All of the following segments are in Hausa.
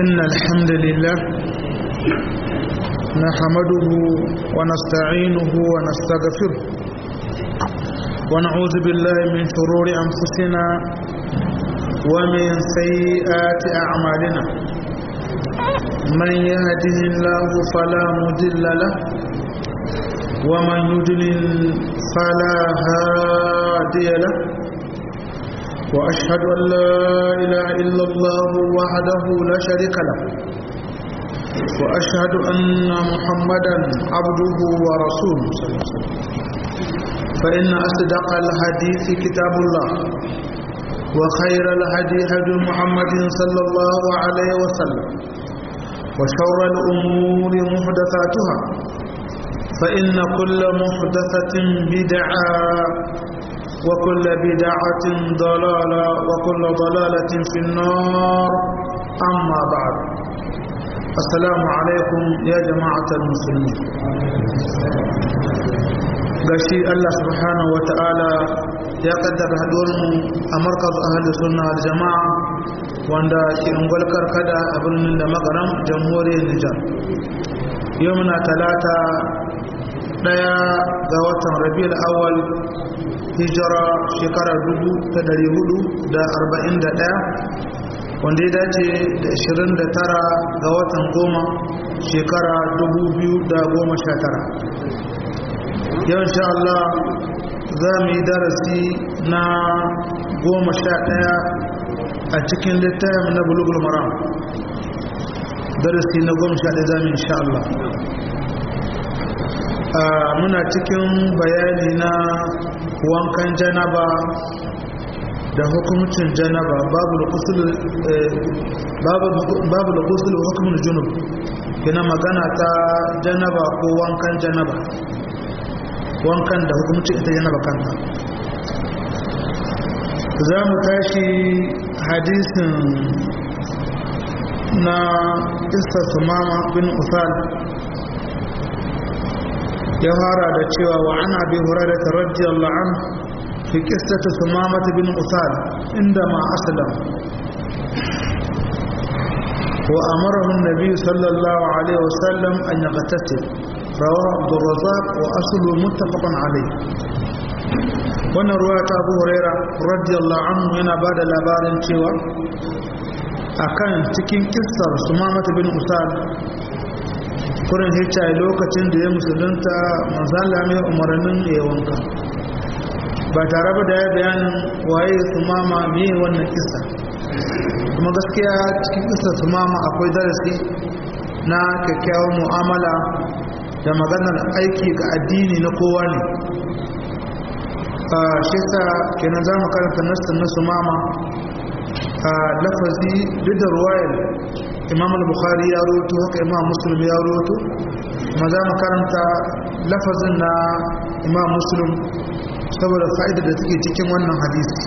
إن الحمد لله نحمده ونستعينه ونستغفره ونعوذ بالله من شرور أنفسنا ومن سيئات أعمالنا من يهده الله فلا مضل له ومن يضلل فلا هادي له وأشهد أن لا إله إلا الله وحده لا شريك له وأشهد أن محمدا عبده ورسوله فإن أصدق الحديث كتاب الله وخير الهدي هدي محمد صلى الله عليه وسلم وشر الأمور محدثاتها فإن كل محدثة بدعة وكل بدعة ضلالة وكل ضلالة في النار أما بعد السلام عليكم يا جماعة المسلمين gashi Allah subhanahu wa ta'ala ya kaddara haduwarmu a markaz ahalus sunna wal jama'a wanda ke ungwal karkada a birnin da magaram jamhuriyar Nijar yau muna talata daya ga watan rabiul awwal hijira shekara dubu da dari hudu da arba'in da ɗaya wanda ya dace da ashirin da tara ga watan goma shekara dubu biyu da goma sha tara yau insha Allah za mu yi darasi na goma sha ɗaya a cikin littafin na bulugul maram darasi na goma sha ɗaya za mu insha Allah muna cikin bayani na wankan janaba da hukumcin janaba babu da kusur hukumin junub kina magana ta janaba ko wankan janaba wankan da hukumcin ita janaba kanta za mu tashi hadisin na isa sumama bin usal ya fara da cewa wa ana bi hurairah radiyallahu anhu fi qissati sumamah bin usal inda ma aslam wa amarahu an-nabi sallallahu alaihi wasallam an yaqtatil rawahu Abdul Razzaq wa aslu muttafaqun alayh wannan ruwa ta Abu Hurairah radiyallahu anhu yana bada labarin cewa akan cikin kissar sumamah bin usal kurin hicca lokacin da ya musulunta manzala mai umarnin ya wanka ba tare ba da ya bayanin waye su mama me wannan kisa kuma gaskiya cikin kisa su mama akwai darasi na kyakkyawar mu'amala da maganar aiki ga addini na kowa ne shi sa kenan za mu karanta nassin na su mama a lafazi duk da ruwayar imam al-bukhari ya roto haka imam muslim ya roto ma za mu karanta lafazin na imam muslim saboda fa'ida da take cikin wannan hadisi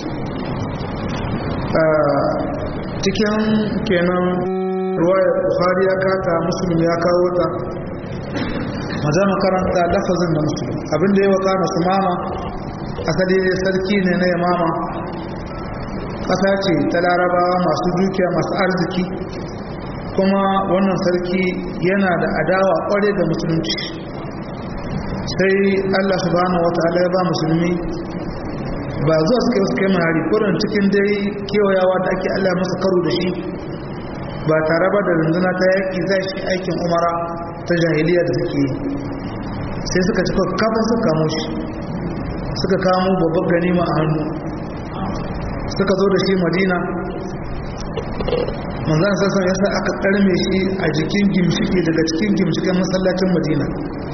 cikin kenan ruwaya bukhari ya kata muslim ya kawo ta ma za mu karanta lafazin na muslim abinda ya waka masu mama asali sarki ne na yamama ƙasa ce ta larabawa masu dukiya masu arziki kuma wannan sarki yana da adawa kware da musulunci sai Allah subhanahu wataala ya ba musulmi ba zuwa suka yi suka yi mahari kurin cikin dai kewayawa da ake Allah masa karo da shi ba tare ba da runduna ta yaƙi za shi aikin umara ta jahiliya da suke yi sai suka ci kafa suka kamo shi suka kamo babban ganima a hannu suka zo da shi madina manzan sassan yasa aka karme shi a jikin gimshiki daga cikin gimshikin masallacin madina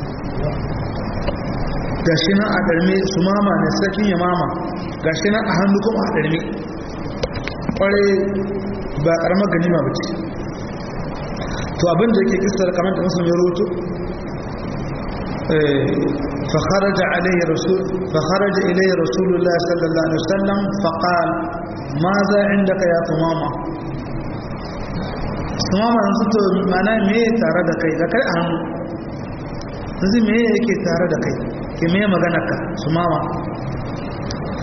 gashi nan a ɗarme su mama ne sarkin ya mama gashi nan a hannu kuma a ɗarme ƙwarai ba ƙaramar ganima ba ce to abin da yake kisar kamar da musulun ya roto فخرج عليه رسول فخرج إليه رسول الله صلى الله عليه وسلم فقال ماذا عندك يا ثمامة ثمامة نسيت معناه ميه تارة دكاي دكاي أهم نسي ميه يكي تارة دكاي كمية مغانك ثمامة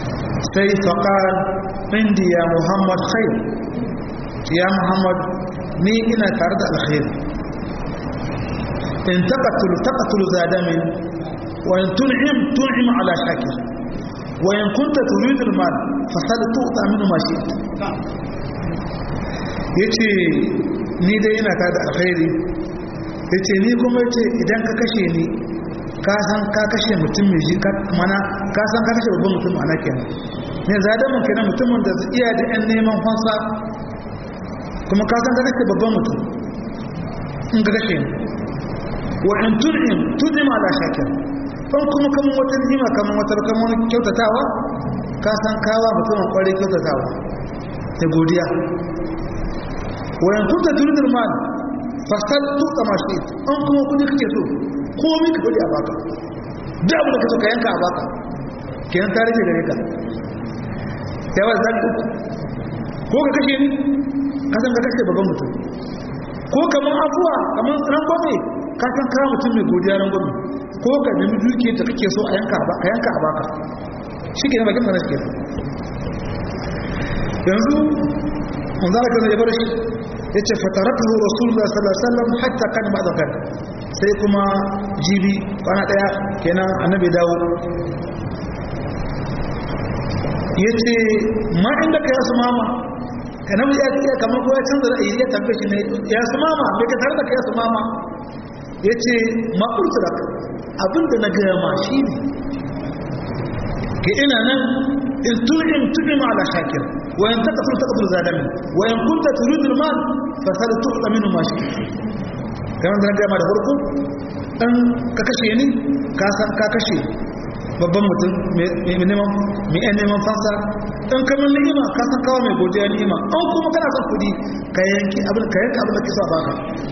sai faƙar indi ya muhammad khair ya muhammad ni ina tare da alkhairi in taqatul taqatul zadamin wa in tun'im tun'im ala shakir wa in kunta turid al-mal fasal tu'ta minhu ma shi'ta yace ni dai ina tare da alkhairi yace ni kuma yace idan ka kashe ni ka san ka kashe mutum mai ji mana ka san ka kashe babban mutum ana kenan ne zadamin kenan mutumin da iya da yan neman fansa kuma ka san ka kashe babban mutum in ka kashe ni wa in tun'im tun'im ala shakir in kuma kaman wata ni'ima kaman wata kaman wani kyautatawa ka san kawa mutumin kwarai kyautatawa da godiya wa in kunta turidul mal fasal tuqa ma shi an kuma kudi kake so komai ka kudi a baka da abu da kaso ka yanka a baka kenan ta rage gare ka yawa zaki uku ko ka kashe ni ka san ka kashe babban mutum ko kamar afuwa kamar rangwame ka san kawo mutum mai godiya rangwame ko ka nemi dukiyar da kake so a yanka a baka shi ke na bakin mana shi ke yanzu mun zara kan ya bar shi ya ce fatarakahu rasulullah sallallahu alaihi wasallam hatta kan ba zakar sai kuma jibi kwana daya kenan annabi dawo ya ce ma inda ka yasu mama annabi ya ce kamar ko ya canza ra'ayi ya tambaye shi ne ya su mama me ka tare da ka yasu mama ya ce ma urtura abinda na gaya ma shi ne ke ina nan in tu'im tu'im ala shakir wa in taqtul taqtul zalimi wa in kunta turidul mal fa sal tu'ta minhu ma shi kamar da na gaya ma da farko dan ka kashe ni ka san ka kashe babban mutum mai neman mai yan neman fansa dan kamar ni'ima ka san kawo mai godiya ni'ima an kuma kana son kudi ka yanki abin ka yanka abin da kisa baka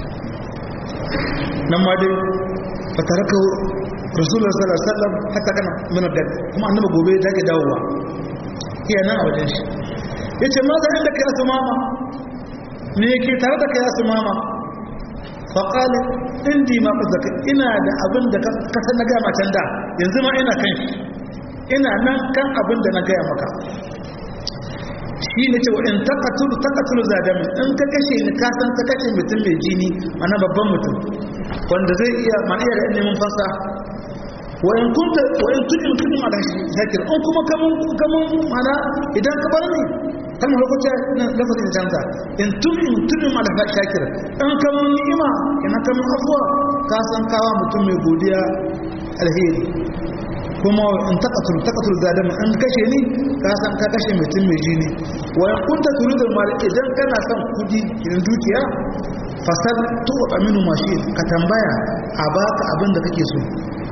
nan ma dai fa taraka rasulullah sallallahu alaihi wasallam hatta kana min da kuma annabi gobe ya take dawowa iya nan a wajen shi yace ma da inda kai su mama me yake tare da kai su mama fa qala indi ma qazaka ina da abin da ka san na ga ma can da yanzu ma ina kan shi ina nan kan abin da na ga maka shi ne ce wa in taqatul taqatul zadamin in ka kashe ni ka san ka kashe mutum mai jini mana babban mutum wanda zai iya ma iya da neman fasa wa in kunta wa in tudin tudin ala shakir in kuma kaman kaman mana idan ka bar ni kalmar lokaci na lafazin canza in tudin tudin ala shakir in kaman ni'ima ina kaman afwa ka san kawa mutum mai godiya alheri kuma in taqatul taqatul zalimi in kashe ni ka san ka kashe mutum mai jini wa in kunta turidul mal idan kana son kudi idan dukiya fasal tu aminu mashi ka tambaya a baka abin da kake so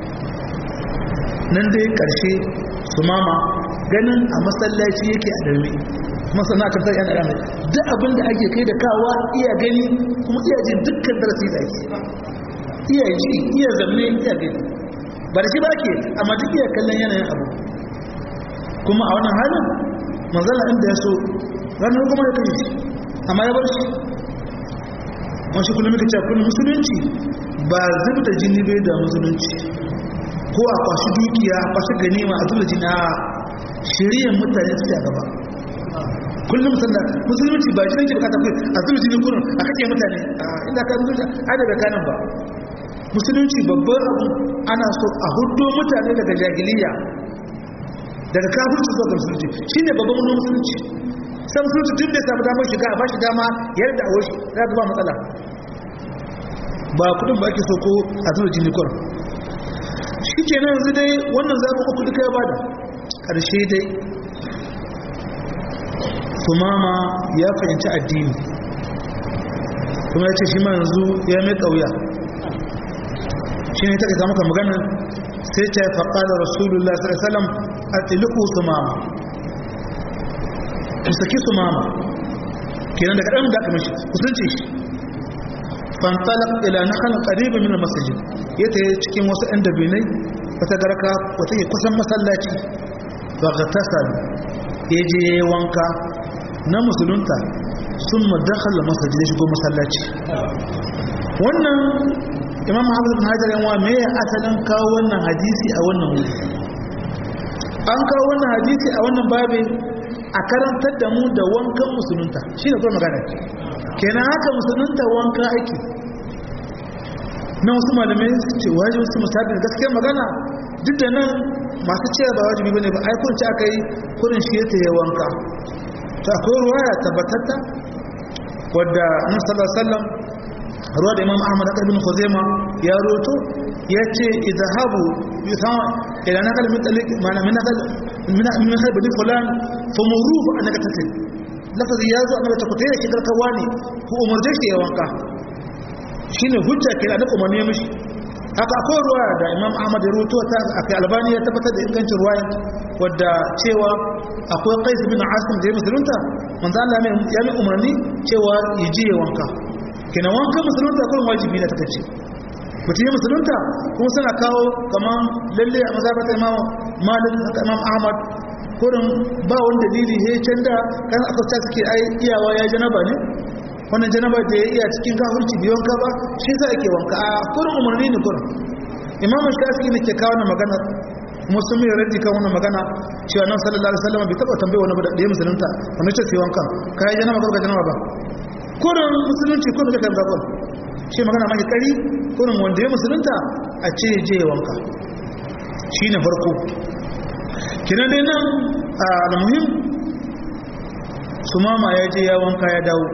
nan dai karshe su mama ganin a masallaci yake a darbe masana kan sai yana yana duk abin da ake kai da kawa iya gani kuma iya jin dukkan darasi da ake iya ji iya zamne iya gani ba da shi ba ke amma duk iya kallon yanayin abu kuma a wannan halin manzala inda ya so ranar kuma ya kai shi amma ya bar shi wani kullum muka ce kullum musulunci ba zub da jini bai da musulunci ko a kwashi dukiya a kwashi ganima a zubda jini a shiriyar mutane su a gaba kullum sanda musulunci ba jinin ke bukata kai a zubda jini kurin a kake mutane a inda ka musulunci a daga kanan ba musulunci babban abu ana so a hudu mutane daga jahiliya daga kafirci zuwa ga musulunci shine babban wani musulunci sai musulunci tun da samu damar shiga a bashi dama yadda a wasu za ga ba matsala ba kudin ba ake so ko a zuwa jini kwar shi ke nan yanzu dai wannan zaɓi uku duka ya bada ƙarshe dai sumama ya fahimci addini kuma ya ce shi ma yanzu ya mai ƙauya shi ne ta ka maka magana sai ta faɗa da rasulullah sallallahu a tiliku su mama ku saki su mama kenan daga ɗan da aka mashi kusanci shi fantalak ila na kan ƙaribin min masajid ya ta cikin wasu ɗan dabinai wata garka wata ke kusan masallaci ba ga tasar ya je wanka na musulunta sun madakhala masajid ya shigo masallaci wannan imam hafiz bin hajar yanwa me ya asalin kawo wannan hadisi a wannan wuri an kawo wannan hadisi a wannan babi a karantar da mu da wankan musulunta shi ne kuma magana kenan haka musulunta wanka aiki na wasu malamai su ce wajibi wasu musabin gaskiyar magana duk da nan masu cewa ba wajibi bane ba ai kun ci aka yi kurin shi ya taye wanka to akwai ruwaya tabbatatta wadda annabi sallallahu alaihi wasallam ruwa da imam ahmad aka ibn khuzaima ya roto ya ce idhahabu yusama ila nakal min talik mana min nakal min min khalb di fulan famuruhu annaka tasil lafazi ya zo annabi ta kutai shi garkawa ne ko umarje shi ya wanka shine hujja kenan da umarni ya mishi haka akwai ruwa da imam ahmad ya ruto ta akai albani ya tabbatar da ingancin ruwa wadda cewa akwai qais bin asim da ya musulunta manzo Allah ya mai umarni cewa ya je ya wanka kenan wanka musulunta kullum wajibi ne take ce mutum ya musulunta kuma suna kawo kaman lalle a mazhabata imam malik haka imam ahmad kurin ba wani dalili he can da kan aka ta suke ai iyawa ya janaba ne wannan janaba da ya iya cikin kafirci biyon ka ba shi za ake wanka a kurin umarni ne kurin imam shafi ne ke kawo na magana musu mai raddi kan wannan magana cewa nan sallallahu alaihi wasallam bai taba tambaye wani ba da ya musulunta wani ce sai wanka kai janaba ko janaba ba kurin musulunci ko da kan zakon shi magana mai kari kurin wanda ya musulunta a ce je wanka shine farko kinan dai nan al-muhim sumama ya je ya wanka ya dawo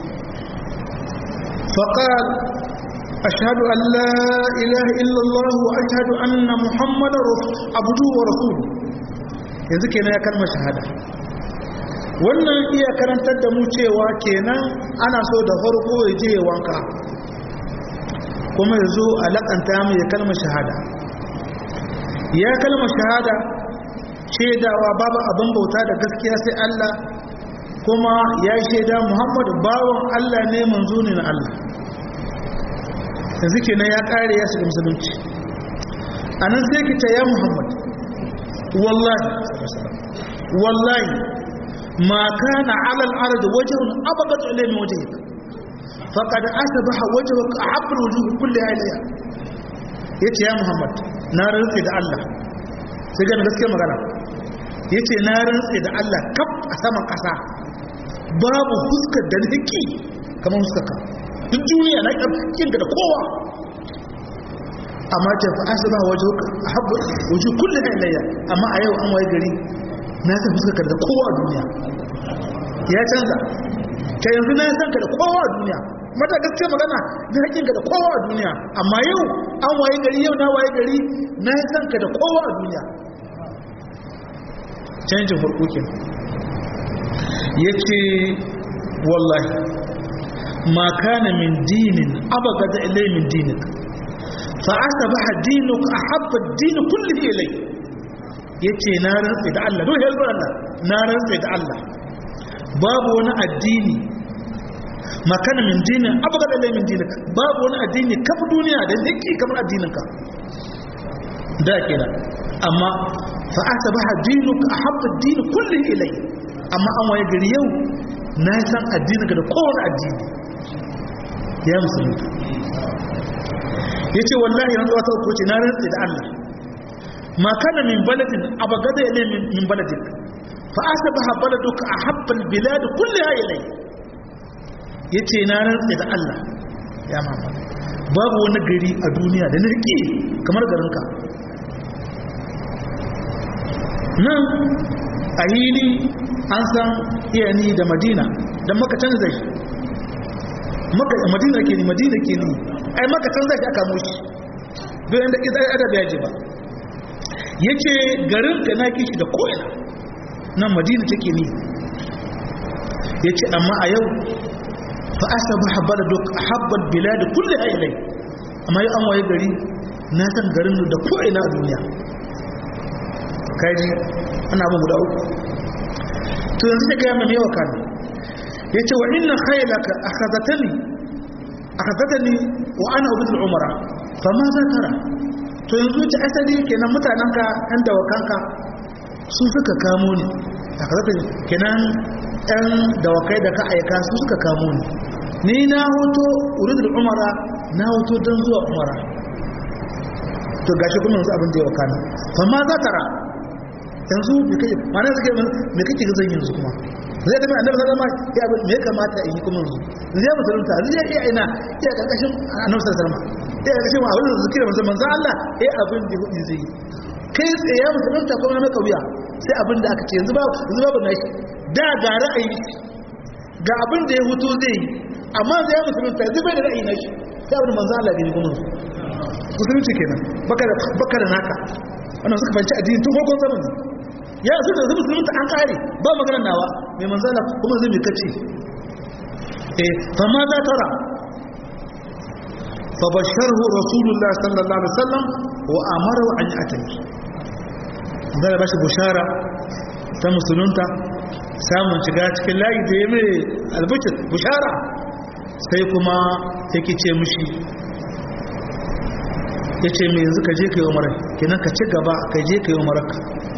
faqal ashhadu an la ilaha illa allah wa ashhadu anna muhammadar abduhu wa rasuluhu yanzu kenan ya kalmar shahada wannan iya karantar da mu cewa kenan ana so da farko ya je ya wanka kuma ya zo a laƙanta mu ya kalmar shahada ya kalmar shahada shaidawa babu abin bauta da gaskiya sai Allah kuma ya shaida Muhammadu bawan Allah ne manzo ne na Allah yanzu kenan ya kare ya shiga musulunci anan sai kita ya Muhammad wallahi wallahi ma kana ala al-ard wajhun abadat ilayhi wajhik faqad asbaha wajhuka ahabba wujuh kulli ilayya yace ya Muhammad na rantsi da Allah sai ga gaskiya magana ya ce na rantse da Allah kaf a saman ƙasa babu huskar da nake kamar huskar ka duk duniya na ƙarfin da kowa amma ce fa asaba waje habbu waje kullu ilayya amma a yau an waye gari na san huskar ka da kowa a duniya ya canza ta yanzu na san ka da kowa a duniya mata gaskiya magana da hakkin ka da kowa a duniya amma yau an waye gari yau na waye gari na san ka da kowa a duniya canjin farko ke ya ce wallahi ma kana min dinin abaga da ilai min dinik fa aka ba dinuk a habba dini kulli ilai ya ce na rantsi da Allah don helbar Allah na rantsi da Allah babu wani addini ma kana min dinin abaga da ilai min dinik babu wani addini kafa duniya da yake kamar addininka da kenan amma fa asbaha dinuka ahabba ad-din kulli ilay amma an waye gari yau na san addininka da kowane addini ya musulmi yace wallahi yanzu wata ko ce na rantsi da Allah ma kana min baladin abagada ilay min baladik fa asbaha baladuka ahabba al-bilad kulliha ilay yace na rantsi da Allah ya Muhammad babu wani gari a duniya da nirki kamar garinka nan a hili an san iyani da madina don maka canza shi madina ke ni madina ke ni ai maka canza shi aka moshi don yadda ƙizar adab ya ji ba ya ce garin ka na kishi da ko'ina nan madina take ni ya ce amma a yau fa asa ba haɓar da haɓar bila da kulle a ilai amma yau an waye gari na san garin da ko'ina a duniya kaji ana abin guda uku to yanzu da gaya mai yawa kana ya ce wa inna khailaka akhazatani akhazatani wa ana ubudul umara fa ma za tara to yanzu ta asali kenan mutanenka ɗan dawakanka su suka kamo ni akhazatani kenan ɗan dawakai da ka aika su suka kamo ni ni na hoto urudul umara na hoto don zuwa umara to gashi kuma yanzu abin da ya wakana fa ma za tara yanzu me kake mana suke me kake ga zan yanzu kuma zai da annabi sallallahu alaihi wasallam ya me kamata in yi kuma yanzu zai musulunta zai iya ina iya karkashin annabi sallallahu alaihi wasallam iya karkashin abin da zikira manzo manzo Allah eh abin da hudu zai kai tsaye ya musulunta kuma na kauya sai abin da aka ce yanzu ba yanzu babu nashi da ga ra'ayi ga abin da ya hutu zai yi amma zai ya musulunta yanzu bai da ra'ayi nashi sai abin da manzo Allah ne kuma musulunci kenan baka da baka da naka wannan suka fanci addini tun farkon zamani ya su da musulunta an kare ba maganar nawa mai manzala kuma zai mai kace eh fa ma za tara fa basharhu rasulullah sallallahu alaihi wasallam wa amara an yatami zai bashi bushara ta musulunta samun shiga cikin layi da ya mai albishir bushara sai kuma yake ce mushi ya ce mai yanzu ka je ka yi umarar kenan ka ci gaba ka je ka yi umararka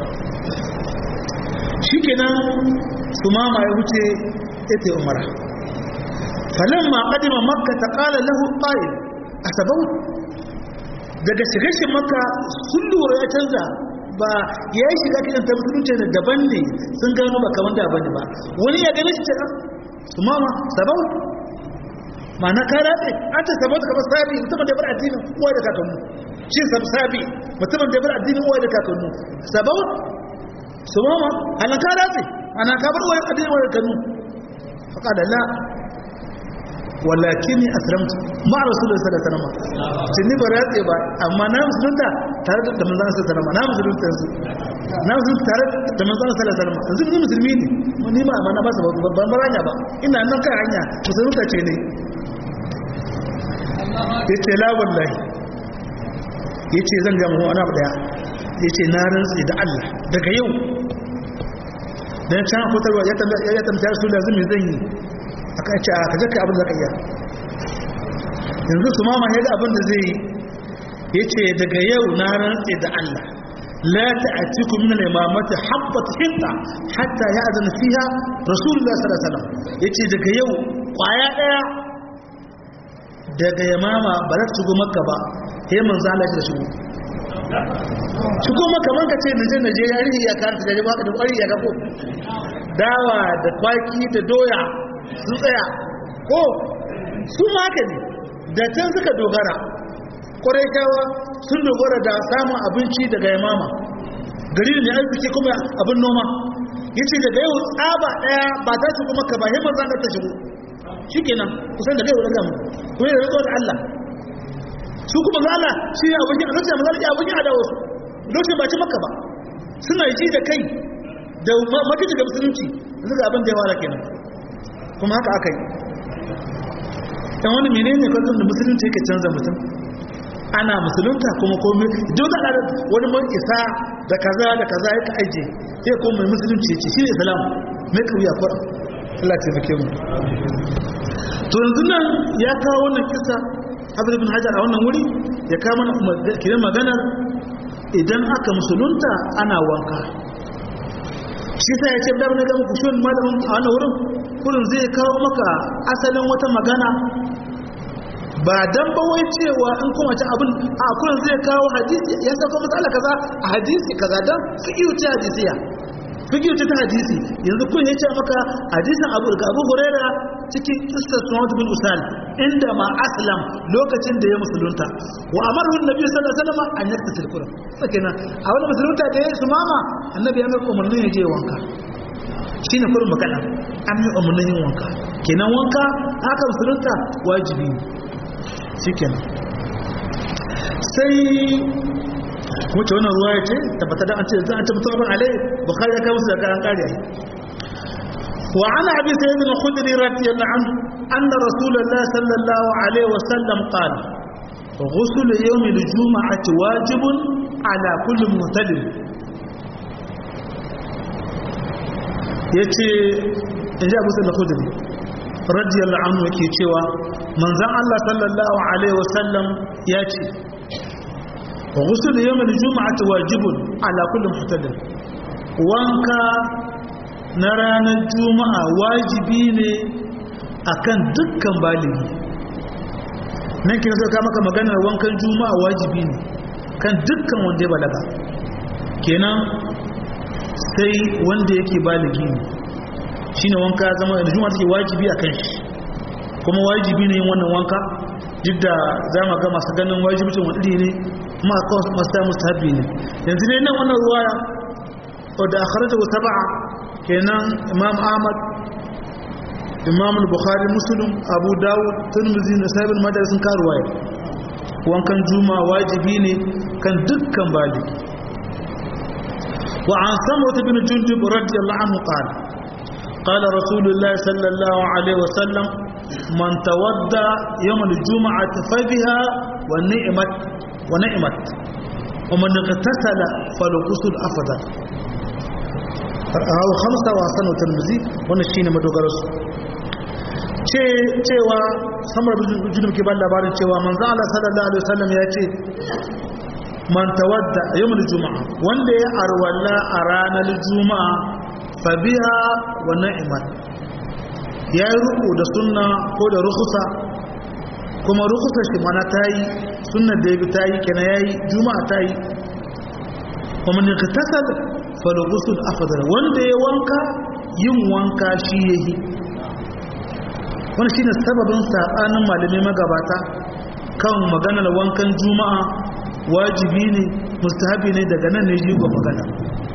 shi kenan su mama ya wuce ya ta yi umara falon ma ƙadima makka ta ƙala lahu ƙa'il a sabau daga shigashin makka sun lura ya canza ba ya yi shiga kiran ta musulunci da daban ne sun gano ba kamar da bane ba wani ya gani shi ce su mama sabau ma'ana ka ratse an ce sabon kamar sabi mutumin da bar addinin uwa da kakannu shi sab sabi mutumin da bar addinin uwa da kakannu sabon su mama halin ka ratse ana ka bar wani addinin uwa da kakannu haka da la walakin ni aslamtu ma rasulullahi sallallahu alaihi wasallam sai ni ba ratse ba amma na musulunta tare da manzon sallallahu alaihi wasallam na musulunta yanzu na musulunta tare da manzon sallallahu alaihi wasallam yanzu ni musulmi ne ni ba amma na ba su ban baranya ba ina nan kan hanya musulunta ce ne ya ce lawallahi ya ce zan gama wani abu daya ya ce na rantsi da Allah daga yau da ya can fitarwa ya tamta su da zumi zan yi a kan ce a kaje kai abin da ka iya yanzu su mama ya ga abin da zai yi ya ce daga yau na rantsi da Allah لا تأتيكم من الإمامة حبة حنطة حتى يأذن فيها رسول الله صلى الله عليه وسلم يتي daga yau kwaya daya daga yamama ba za ta shigo maka ba sai manzo Allah ya shigo shigo maka man ka ce na je na je yari ya kan ta da baka da kwari ya gako dawa da kwaki da doya sun tsaya ko su ma haka ne da can suka dogara kwarai kyawa sun dogara da samun abinci daga yamama gari ne arziki kuma abin noma yace daga yau tsaba daya ba ta shigo maka ba sai manzo Allah ta shigo shi kenan kusan da kai wadanda mu ko ya rantsuwa da Allah su kuma zala shi ne abokin a lokacin mazala ya abokin adawa su lokacin ba ci maka ba suna ji da kai da maki daga musulunci yanzu ga abin da ya wara kenan kuma haka aka yi dan wani menene kwallon da musulunci yake canza mutum ana musulunta kuma komai duk da wani mun isa da kaza da kaza yake aije sai kuma mai musulunci ce shi ne islam mai kauya kwara Allah ta fike mu to yanzu nan ya kawo wannan kisa Abdul ibn Hajar a wannan wuri ya kawo mana kiran maganar idan aka musulunta ana wanka shi sai ya ce da na ga muku shi malamin a wannan wurin kurin zai kawo maka asalin wata magana ba dan ba wai cewa in kuma ci abin a kurin zai kawo hadisi ya sako matsala kaza a hadisi kaza dan su iyo ce hadisiya fikiyu ta hadisi yanzu kun yace maka hadisin Abu ga Abu Huraira cikin kissar Suhaib bin Usal inda ma aslam lokacin da ya musulunta wa amaru annabi sallallahu alaihi wasallam an yaktasil Qur'an sakenan a wani musulunta da ya su mama annabi ya mai umarnin ya je wanka shine kurin magana an mai umarnin yin wanka kenan wanka haka musulunta wajibi ne shikenan sai wacce wannan ruwa ya ce tabbata da an ce za a ce mutum alai bukari ya kai musu da kayan kariya wa ana abi sayyid al-khudri radiyallahu anhu anna rasulullah sallallahu alaihi wa sallam qala ghusl yawm al-jum'ati wajibun ala kulli muhtalim yace inji abu sayyid al-khudri radiyallahu anhu yake cewa manzon Allah sallallahu alaihi wa sallam ya ce وغسل يوم الجمعة واجب على كل محتدر وانكا نران الجمعة واجبين akan dukkan baligi nan kina so ka maka maganar wankan juma'a wajibi ne kan dukkan wanda ya balaga kenan sai wanda yake baligi ne shine wanka ya zama da juma'a take wajibi a kan shi kuma wajibi ne yin wannan wanka duk da za mu ga masu ganin wajibcin wani ne kuma a kawai masu samun sahabi ne yanzu ne nan wannan ruwaya wadda a kharata wa saba'a kenan imam ahmad imam bukhari muslim abu dawud turmizi na sabin madar sun karu waya wankan juma wajibi ne kan dukkan bali wa an samu ta bin jundub radiyallahu anhu qala qala rasulullahi sallallahu alaihi wasallam man tawadda yawm al-jum'ati fa biha wa ni'mat wa ni'mat wa man igtasala falughusl afdal rawu khamsa wa sanu tirmidhi wannan shine madogararsu ce cewa samar junub ke ban labarin cewa manzo Allah sallallahu alaihi wasallam ya ce man tawadda yawmul juma'a wanda ya arwalla a ranar juma'a fa biha wa na'imat yayi ruku da sunna ko da rukhsa kuma rukhsa shi mana tayi sunnar da yabi tayi kenan yayi juma'a tayi kuma ne ka tasal fa ghusl afdal wanda ya wanka yin wanka shi yayi wani shi ne sababin saɓanin malamai magabata kan maganar wankan juma'a wajibi ne mustahabi ne daga nan ne jigo magana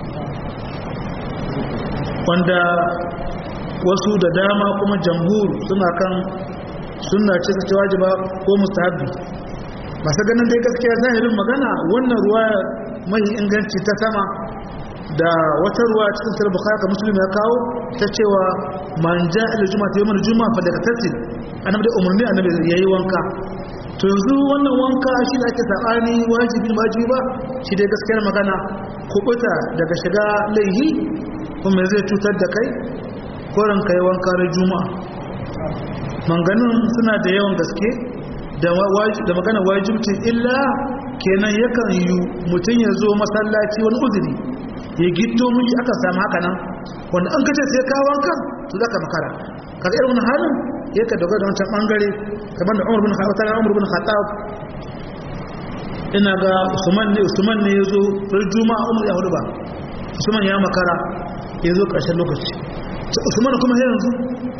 wanda wasu da dama kuma jamhur suna kan suna ce ta wajiba ko mustahabi masu ganin dai gaskiya zahirin magana wannan ruwa mai inganci ta sama da wata ruwa cikin sahih bukhari ka muslim ya kawo ta cewa man ja'a ila juma'a ta yawmal juma'a fa daga tasil annabi da umarni annabi yayi wanka to yanzu wannan wanka shi da ake sabani wajibi wajibi ba shi dai gaskiyar magana kubuta daga shiga laihi kuma zai cutar da kai koran kai wanka na juma'a manganin suna da yawan gaske da magana wajibci illa kenan yakan yi mutum ya zo masallaci wani uzuri ya gito miji aka samu haka nan wanda an kace sai ka wankan to zaka makara kaga irin wannan halin ya ka dogara da wancan bangare kamar da Umar bin Khattab Umar bin Khattab ina ga Usman ne Usman ne yazo ran Juma'a Umar ya hudu ba Usman ya makara yazo karshen lokaci Usman kuma sai yanzu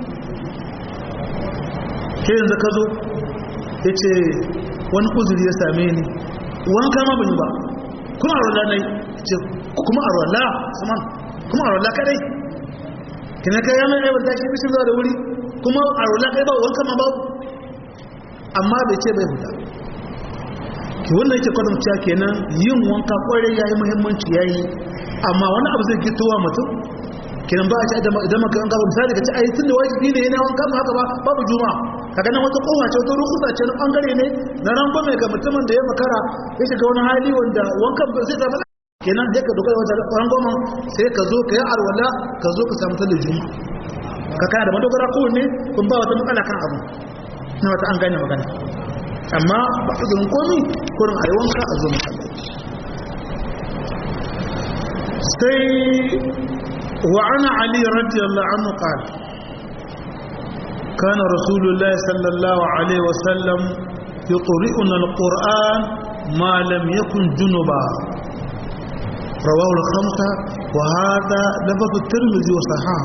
sai yanzu ka zo yace wani uzuri ya same ni wanka ma ban yi ba kuma a rola nai ce kuma a rola Usman kuma a rola kadai kina kai yana aibar da ke bishin zuwa da wuri kuma a rola kai ba wanka ma babu amma bai ce bai huta ki wannan yake kwadamciya kenan yin wanka kwarai yayi muhimmanci yayi amma wani abu zai gitowa mutum kenan ba a ce idan maka yanka misali ka ce ai tunda wajibi ne yana wanka haka ba babu juma'a kaga nan wata kowa ce wata rukusa ce na bangare ne na rangon mai ga mutumin da ya makara ya shiga wani hali wanda wankan ba zai zama kenan sai ka dogara wata rangoma sai ka zo ka yi arwala ka zo ka samu ta da juma'a ka kana da madogara kowanne kun ba wata matsala kan abu na wata an gane magana amma ba a zurin komi kurin a yi wanka a zo masallaci sai وعن علي رضي الله عنه قال كان رسول الله صلى الله عليه وسلم يقرئنا القرآن ما لم يكن جنبا رواه الخمسة وهذا لفظ الترمذي وصححه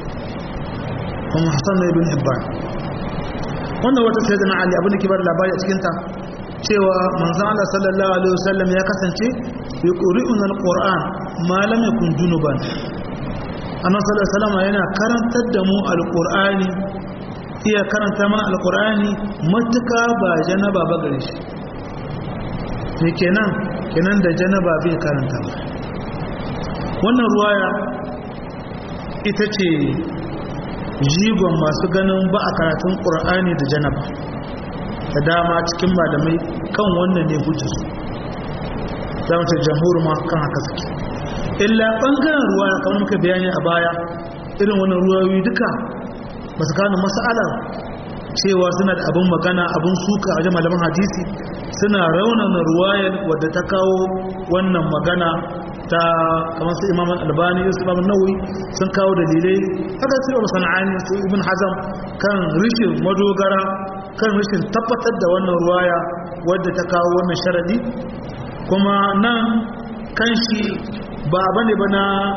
ومحسن بن حبان wannan wata sai da na Ali abin da ke bar labari a cikinta cewa manzon Allah sallallahu alaihi wasallam ya kasance yuqri'una alquran ma lam yakun junuban annabi sallallahu alaihi wasallam yana karantar da mu alqur'ani iya karanta mana alqur'ani matuka ba janaba ba gare shi ne kenan kenan da janaba bai karanta ba wannan ruwaya ita ce jigon masu ganin ba a karatun qur'ani da janaba da dama cikin malamai kan wannan ne hujjarsu za mu ce jamhur ma kan haka suke illa ɓangaren ruwa kamar muka bayani a baya irin wannan ruwayoyi duka ba su gano mas'alar cewa suna da abin magana abin suka a wajen malaman hadisi suna raunana ruwayar wadda ta kawo wannan magana ta kamar su imam albani su imam nawawi sun kawo dalilai haka su imam sana'ani su ibn hazam kan rishin madogara kan rishin tabbatar da wannan ruwaya wadda ta kawo wannan sharadi kuma nan kan shi ba bane ba na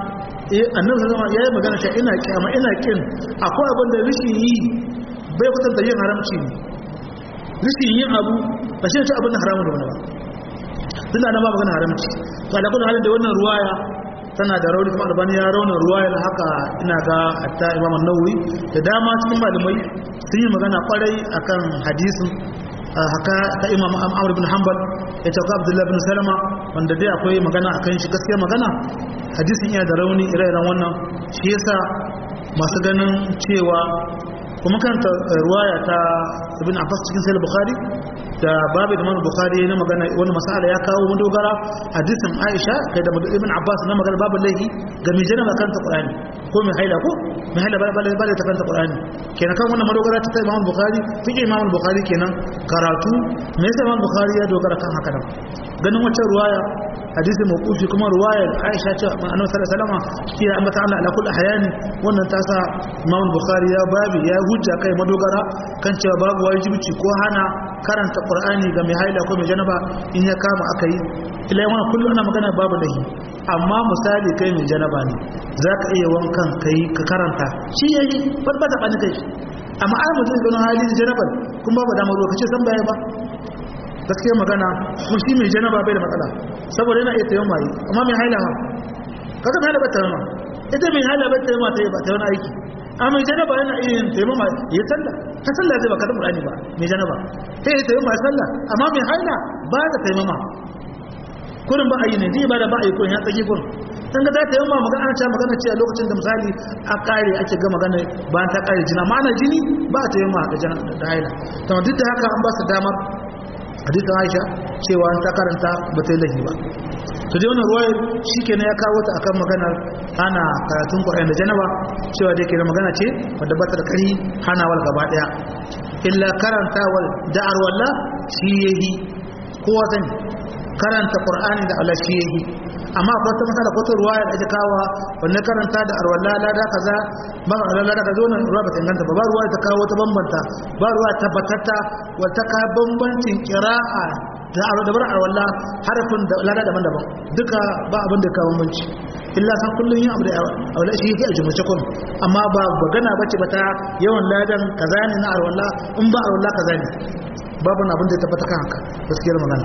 eh annabi sallallahu alaihi wasallam magana cewa ina kiyama ina kin akwai abin da rishin yi bai kwatanta yin haramci ne rishin yin abu ba shi ne abin da haramun da wani ba tun da na ba magana haramci to ala kullu halin da wannan ruwaya tana da rauni kuma albani ya rauna ruwayar haka ina ga hatta imam an-nawawi da dama cikin malamai sun yi magana kwarai akan hadisin haka ta imam amr bin hanbal ya ce abdullahi bin salama wanda dai akwai magana akan shi gaskiya magana hadisin yana da rauni ire-iren wannan shi yasa masu ganin cewa kuma kanta ruwaya ta ibn abbas cikin sahih bukhari da babu da mana bukhari na magana wani masala ya kawo madogara hadisin aisha kai da ibn abbas na magana babu laihi ga mai janaba kanta qur'ani ko mai haila ko mai haila ba ba ta kanta qur'ani kenan kan wannan madogara ta imam bukhari fiqh imam bukhari kenan karatu me yasa imam bukhari ya dogara kan haka nan ganin wacce ruwaya hadisi mawqufi kuma ruwaya aisha ce annabi sallallahu alaihi wasallam ya ambata Allah ala kulli hayani wannan ta sa imam bukhari ya babi ya hujja kai madogara kan cewa babu wajibi ko hana karanta qur'ani ga mai haila ko mai janaba in ya kama aka yi ila yawan kullum ana magana babu lahi amma misali kai mai janaba ne za ka iya wankan kai ka karanta shi ya yi ba ba taɓa ni kai amma ai mutum da ganin hali janaba kuma ba damar ruwa kace san baya ba gaskiya magana kuma shi mai janaba bai da matsala saboda yana iya tayon maye amma mai haila ba kaga mai haila ba ta ma ita mai haila ba ta ma ta yi ba ta wani aiki amma mai janaba yana iya yin taimama ya sallah ta sallah zai baka da qur'ani ba mai janaba sai ya taimama sallah amma mai haila ba da taimama kurin ba a yi ne zai ba da ba a yi kurin ya tsaki kurin dan ga ta taimama magana ana cewa magana ce a lokacin da misali a kare ake ga magana bayan ta kare jina ma'ana jini ba a taimama da janaba da haila to duk da haka an ba su damar hadisin Aisha cewa an ta karanta ba ta yi lahi ba to dai wannan ruwayar shikenan ya kawo ta akan maganar ana karatun Qur'ani da janaba cewa dai kenan magana ce wadda ba ta da kari hanawar gaba daya illa karantawar da'ar walla shi yayi kowa sani karanta Qur'ani da Allah shi yayi amma akwai wata matsala ko ta ruwaya da ake kawo wanda karanta da arwalla lada kaza ba arwalla lada kaza wannan ruwa ba ta inganta ba ba ruwa ta kawo ta bambanta ba ruwa tabbatatta wata ka bambancin qira'a da aro da bar arwalla harafin da lada daban-daban duka ba abin da kawo bambanci illa san kullun yin abu da arwalla shi yake a jumuce kun amma ba magana bace ba ta yawan ladan kaza ne na arwalla in ba arwalla kaza ne babu abin da ya tabbata kan haka gaskiyar magana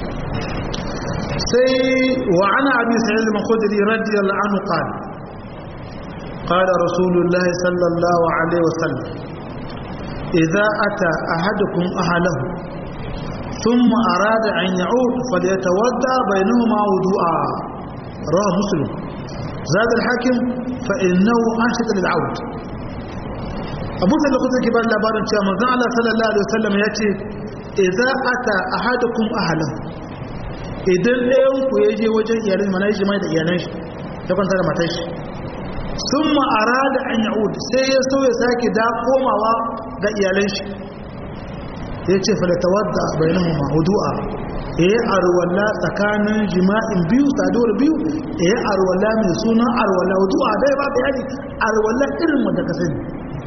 سي وعن أبي سعيد الخدري رضي الله عنه قال قال رسول الله صلى الله عليه وسلم إذا أتى أحدكم أهله ثم أراد أن يعود فليتودى بينهما وضوءا رواه مسلم زاد الحاكم فإنه أنشد للعود أبو سعيد الخدري كبار لابارن شامل صلى الله عليه وسلم يأتي إذا أتى أحدكم أهله idan ɗayan ku ya je wajen iyalin mana ya jima'i da iyalan shi ya kwanta da matar shi sun ma'ara da an ya'ud sai ya so ya sake da komawa ga iyalan shi ya ce falatawar da bayanan ma hudu'a ya yi arwala tsakanin jima'in biyu saduwar biyu ya yi arwala mai suna arwala hudu'a dai ba bayani arwala irin wanda ka sani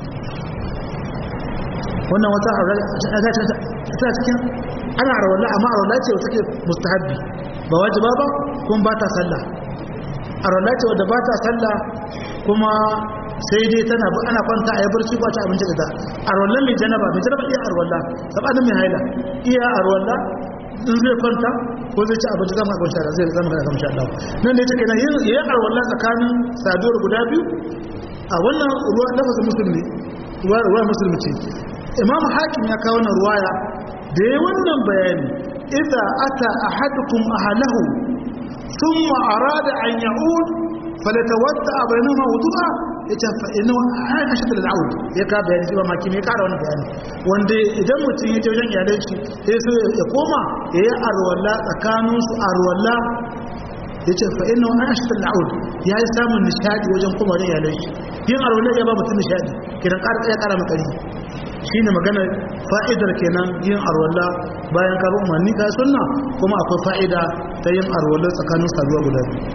wannan wata ta cikin ana arwala amma arwala ce wata ke mustahabbi ba wajiba ba kuma ba ta sallah arwala ce wadda ba ta sallah kuma sai dai tana ana kwanta a yi barci ba ta abinci da ta arwala mai janaba mai janaba iya arwala sabanin mai haila iya arwala in zai kwanta ko zai ci abinci zama abinci da zai zama da kamshi Allah nan ne take na yi arwala tsakanin saduwar guda biyu a wannan ruwa lafazin musulmi ruwa musulmi ce imam hakim ya kawo wannan ruwaya da ya wannan bayani idza ata ahadukum ahlahu thumma arada an ya'ud falatawadda bainahuma wudu'a yace fa inna ana shadda al'aud ya ka bayani shi ba maki me kara wannan bayani wanda idan mutum ya je wajen iyalan shi sai so ya koma ya yi arwalla tsakanin su arwalla yace fa inna ana shadda al'aud ya yi samun nishadi wajen koma wajen iyalan shi yin arwalla ya ba mutum nishadi kidan ƙara ya ƙara makari shi ne magana fa'idar kenan yin arwallah bayan ka umarni ka sunna kuma akwai fa'ida ta yin arwallah tsakanin saduwa guda biyu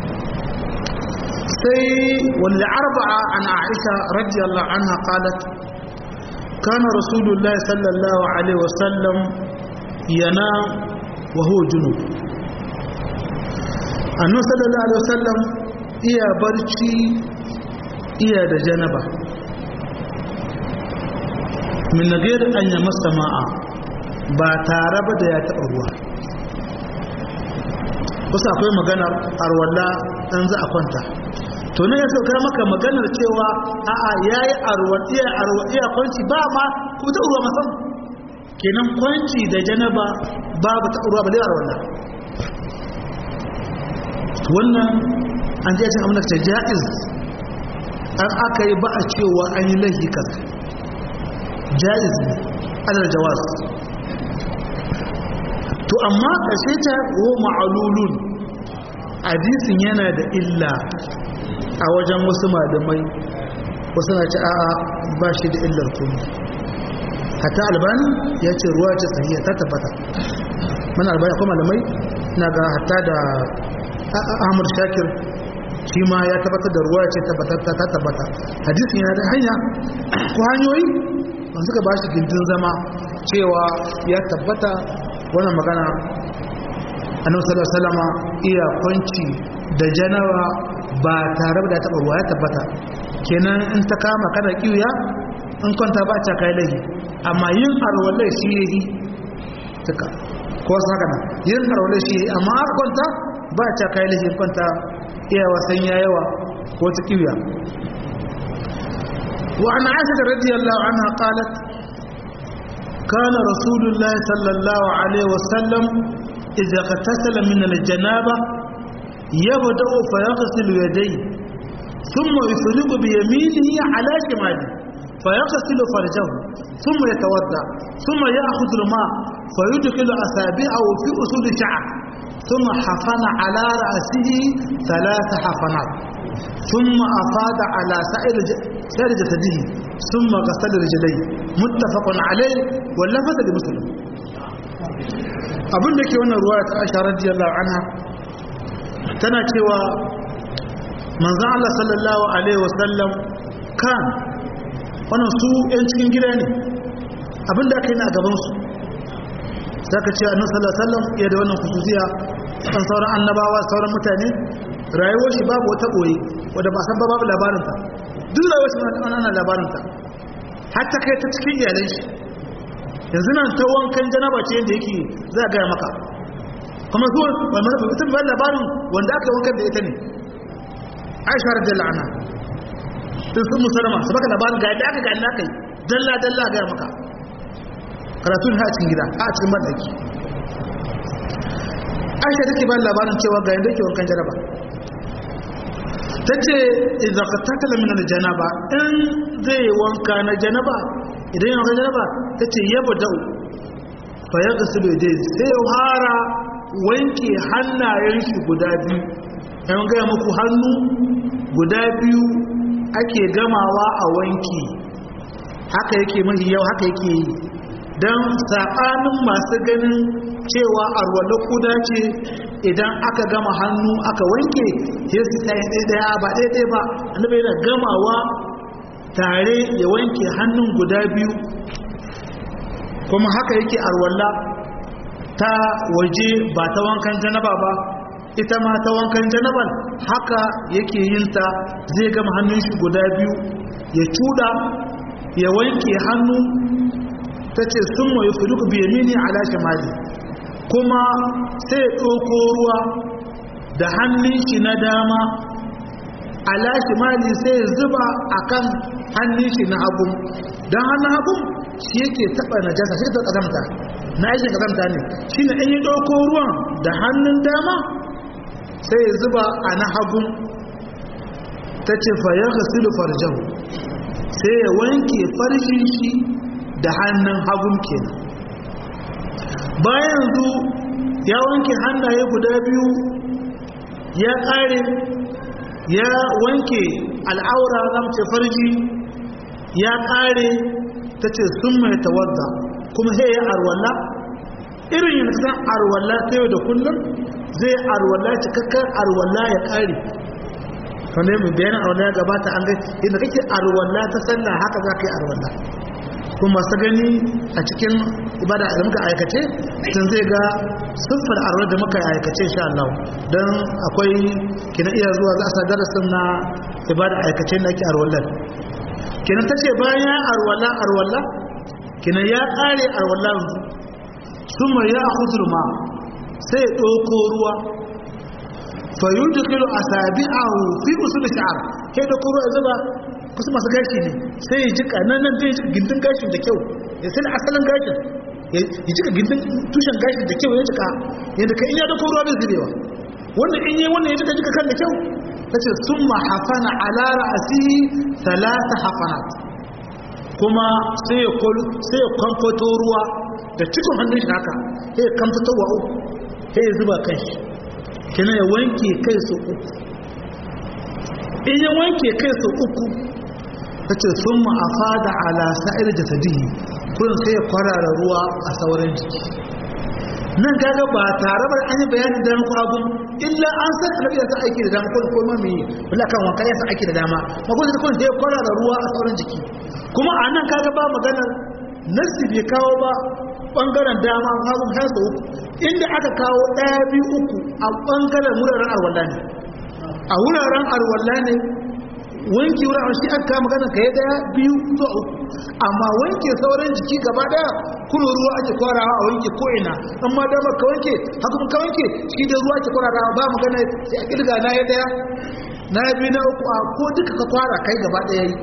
sai wani arba'a an aisha radiyallahu anha qalat kana rasulullahi sallallahu alaihi wasallam yana wa huwa junub annu sallallahu alaihi wasallam iya barci iya da janaba min nagayar an yi masa ma'a ba tare ba da ya taɓa ruwa wasu akwai maganar arwalla ɗan za a kwanta to ne ya sauka maka maganar cewa a'a ya yi arwadiya kwanci ba ma ku ta ruwa masan kenan kwanci da janaba babu ta ruwa ba da arwalla wannan an ji cin amurka ta ja'iz an aka yi ba a cewa an yi laifi kaza ja'iz ne adar jawaz to amma ƙashe ta wo ma'alulun hadisin yana da illa a wajen wasu malamai wasu na ci a'a ba shi da illar kuma hata albani ya ce ruwa ce sahiya ta tabbata mana albani akwai malamai na ga hata da ahmad shakir shi ma ya tabbatar da ruwa ce ta tabbata hadisin yana da hanya ko hanyoyi ba suka ba shi gindin zama cewa ya tabbata wannan magana annabi sallallahu alaihi wasallam iya kwanci da janawa ba tare da taba ruwa ya tabbata kenan in ta kama kada kiwiya in kwanta ba ta kai lahi amma yin arwalai shi yayi tuka ko wasu haka nan yin arwalai shi yayi amma har kwanta ba ta kai lahi kwanta iya wasan yayawa ko ta kiwiya wa an aisha radiyallahu anha qalat كان رسول الله صلى الله عليه وسلم إذا اغتسل من الجنابة يبدأ فيغسل يديه ثم يفرق بيمينه على شماله فيغسل فرجه ثم يتوضا ثم يأخذ الماء فيدخل أصابعه في أصول شعر ثم حفن على رأسه ثلاث حفنات ثم أفاد على سائر سائر جسده ثم غسل رجليه متفق عليه واللفظ لمسلم abin da ke wannan ruwa ta aisha radiyallahu anha tana cewa manzon Allah sallallahu alaihi wasallam kan wannan su yan cikin gida ne abin da aka yi a gaban su zaka ce annabi sallallahu alaihi wasallam ya da wannan khususiya kan sauran annabawa sauran mutane rayuwar shi babu wata boye wanda ba san ba babu labarin ta duk rayuwar shi ana labarin ta hatta kai ta cikin iyalan shi yanzu nan ta wankan janaba ce yadda yake za a gaya maka kuma su wani mutum bayan labarin wanda aka wankan da ita ne aisha da la'ana sun sun musulama su baka labarin ga yadda aka ga yadda aka yi dalla dalla gaya maka karatun ha a cikin gida ha a cikin maɗaki aisha take bayan labarin cewa ga yadda ke wankan janaba ta ce idan ka tattala min janaba in zai wanka na janaba idan yana janaba ta ce yaba da'u fa ya gasu da dai sai ya fara wanke hannayen shi guda biyu yan gaya muku hannu guda biyu ake gamawa a wanki haka yake mahi yau haka yake yi don saɓanin masu ganin cewa arwala kuda ce idan aka gama hannu aka wanke sai su ɗaya ɗaya ba ɗaya ba annabi yana gamawa tare ya wanke hannun guda biyu kuma haka yake arwalla ta waje ba ta wankan janaba ba ita ma ta wankan janaban haka yake yin ta zai gama hannun shi guda biyu ya cuda ya wanke hannu ta ce sun mai fuduku biyamini ala shamali kuma sai ya ɗauko ruwa da hannun shi na dama ala shimali sai ya zuba akan hannun shi na hagu don hannun hagu shi yake taɓa na jasa shi ta ƙazamta na aikin ƙazamta ne shi ne in yi ɗauko ruwan da hannun dama sai ya zuba a na hagu ta ce fayar hasilu farjan sai ya wanke farjin shi da hannun hagun kenan bayan yanzu ya wanke hannaye guda biyu ya ƙare ya wanke al'aura na mace farji ya ƙare ta ce sun mai tawadda kuma sai ya arwalla irin yin san arwalla ta yau da kullum zai arwalla cikakkar arwalla ya ƙare wanda yi bayanin arwalla ya gabata an gai inda kake arwalla ta sallah haka za ka yi arwalla kuma masu gani a cikin ibada da muka aikace sun zai ga siffar arwar da muka aikace insha Allah don akwai kina iya zuwa za a sa darasin na ibada aikace na ke arwallar kina ta ce bayan arwala arwala kina ya kare arwallar suma ya hudur ma sai ya ɗauko ruwa fa yudkhilu asabi'ahu fi usul sha'r kai da ruwa ya zuba kusa masu gashi ne sai ya jika nan nan zai jika gindin gashin da kyau ya sai asalin gashin ya jika gindin tushen gashin da kyau ya jika yadda ka iya dako ruwa bai zubewa wannan in yi wannan ya jika jika kan da kyau ta ce sun mahafana ala ra'asi talata hafanat kuma sai ya sai ya kwamfato ruwa da cikin hannun shi haka sai ya kwamfato wa uku sai ya zuba kan shi kina ya wanke kai su uku in ya wanke kai su uku ta ce sun ma'afa da alasa'ir jasadihi kurin sai ya kwarara ruwa a sauran jiki nan gaga ba tare ba an yi bayanin da ko abun illa an san annabi ya aiki da dama ko ko ma me wala kan wanka ya san aiki da dama ma ko sai kun sai kwarara ruwa a sauran jiki kuma a nan kaga ba magana nasi bai kawo ba bangaren dama hagun har da uku inda aka kawo ɗaya biyu uku a bangaren wuraren arwalla ne a wuraren arwalla ne wanke wuraren shi aka kama magana ka yi daya biyu zuwa uku amma wanke sauran jiki gaba daya kuma ruwa ake kwarawa a wanke ko'ina amma damar ka wanke haka ka wanke shi da ruwa ake kwarawa ba magana sai a kirga na ya daya na ya biyu na uku a ko duka ka kwara kai gaba daya yi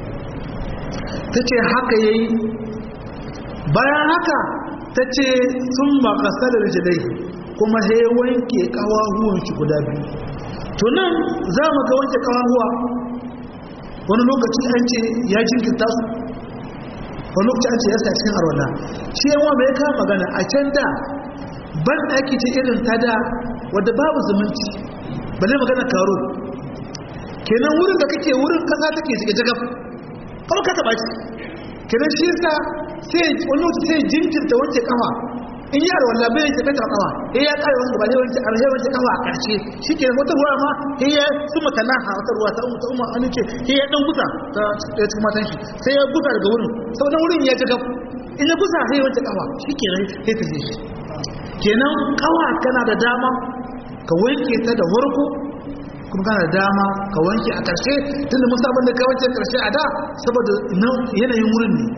ta ce haka ya yi bayan haka ta ce sun makasar rijilai kuma sai wanke kawahuwan shi guda biyu to nan za mu ga wanke kawahuwa wani lokaci an ce ya jinkirta su wani lokaci an ce ya sa cikin arwala shi yawa mai ka magana a can da ban ɗaki ce irin ta da wadda babu zumunci ba ne magana karo kenan wurin da kake wurin kasa take shiga jagab kawai ka taɓa shi kenan shi yasa sai wani lokaci sai jinkirta wanke kafa in yi arwallah bai yanke bai kafa eh ya kare wanda ba ne wanke arhe wanke kafa a karshe shike wata ruwa ma eh ya suma tanaha wata ruwa ta umma ta umma an ce eh ya dan gusa ta ya cikin matan shi sai ya gusa daga wurin saboda wurin ya ji gab in ya gusa sai wanke kafa shike ne sai ta je shi kenan kawa kana da dama ka wanke ta da farko kuma kana da dama ka wanke a karshe tunda mun sabon da ka wanke karshe a da saboda yanayin wurin ne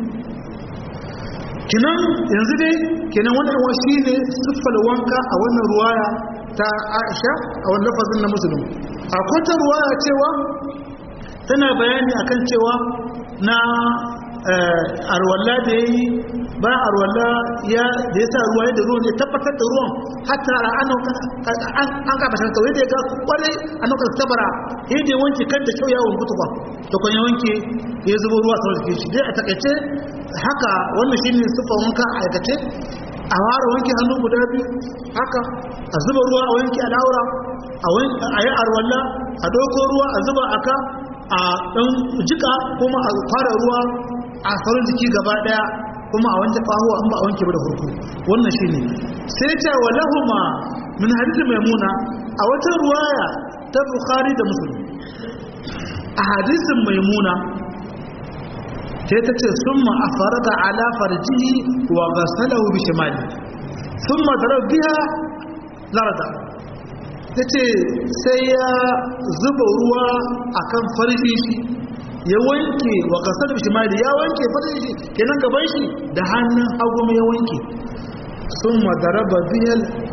kinan yanzu dai kinan wannan wa shi ne siffar wanka a wannan ruwaya ta aisha a wannan lafazin na musulun a kwata ruwaya cewa tana bayani akan cewa na arwalla da ya yi bayan arwalla ya da ya sa ruwa da ruwan ya tabbatar da ruwan hatta an kabatar kawai da ya ga kwarai a nukar tabara ya da wanke kan da kyau yawon kutuba da kwan ya wanke ya zubo ruwa sau da shi dai a takaice haka wannan shi ne siffar wanka a aikace a ware wanke hannu guda biyu haka a zuba ruwa a wanke al'aura a yi arwalla a ɗauko ruwa a zuba aka a ɗan jika kuma a fara ruwa a farin jiki gaba ɗaya kuma a wanke ƙahuwa an ba a wanke ba da hurku wannan shi ne sai ce wa lahuma min hadisi maimuna a wata ruwaya ta bukhari da musulmi a hadisin maimuna sai ta ce sun ma'afara da alafar jihi wa gasalahu bi shimali sun madarar biya larda ta ce sai ya zuba ruwa a kan farji shi ya wanke wa gasar bi shimali ya wanke farji shi kenan gaban shi da hannun hagu ya wanke sun madarar biya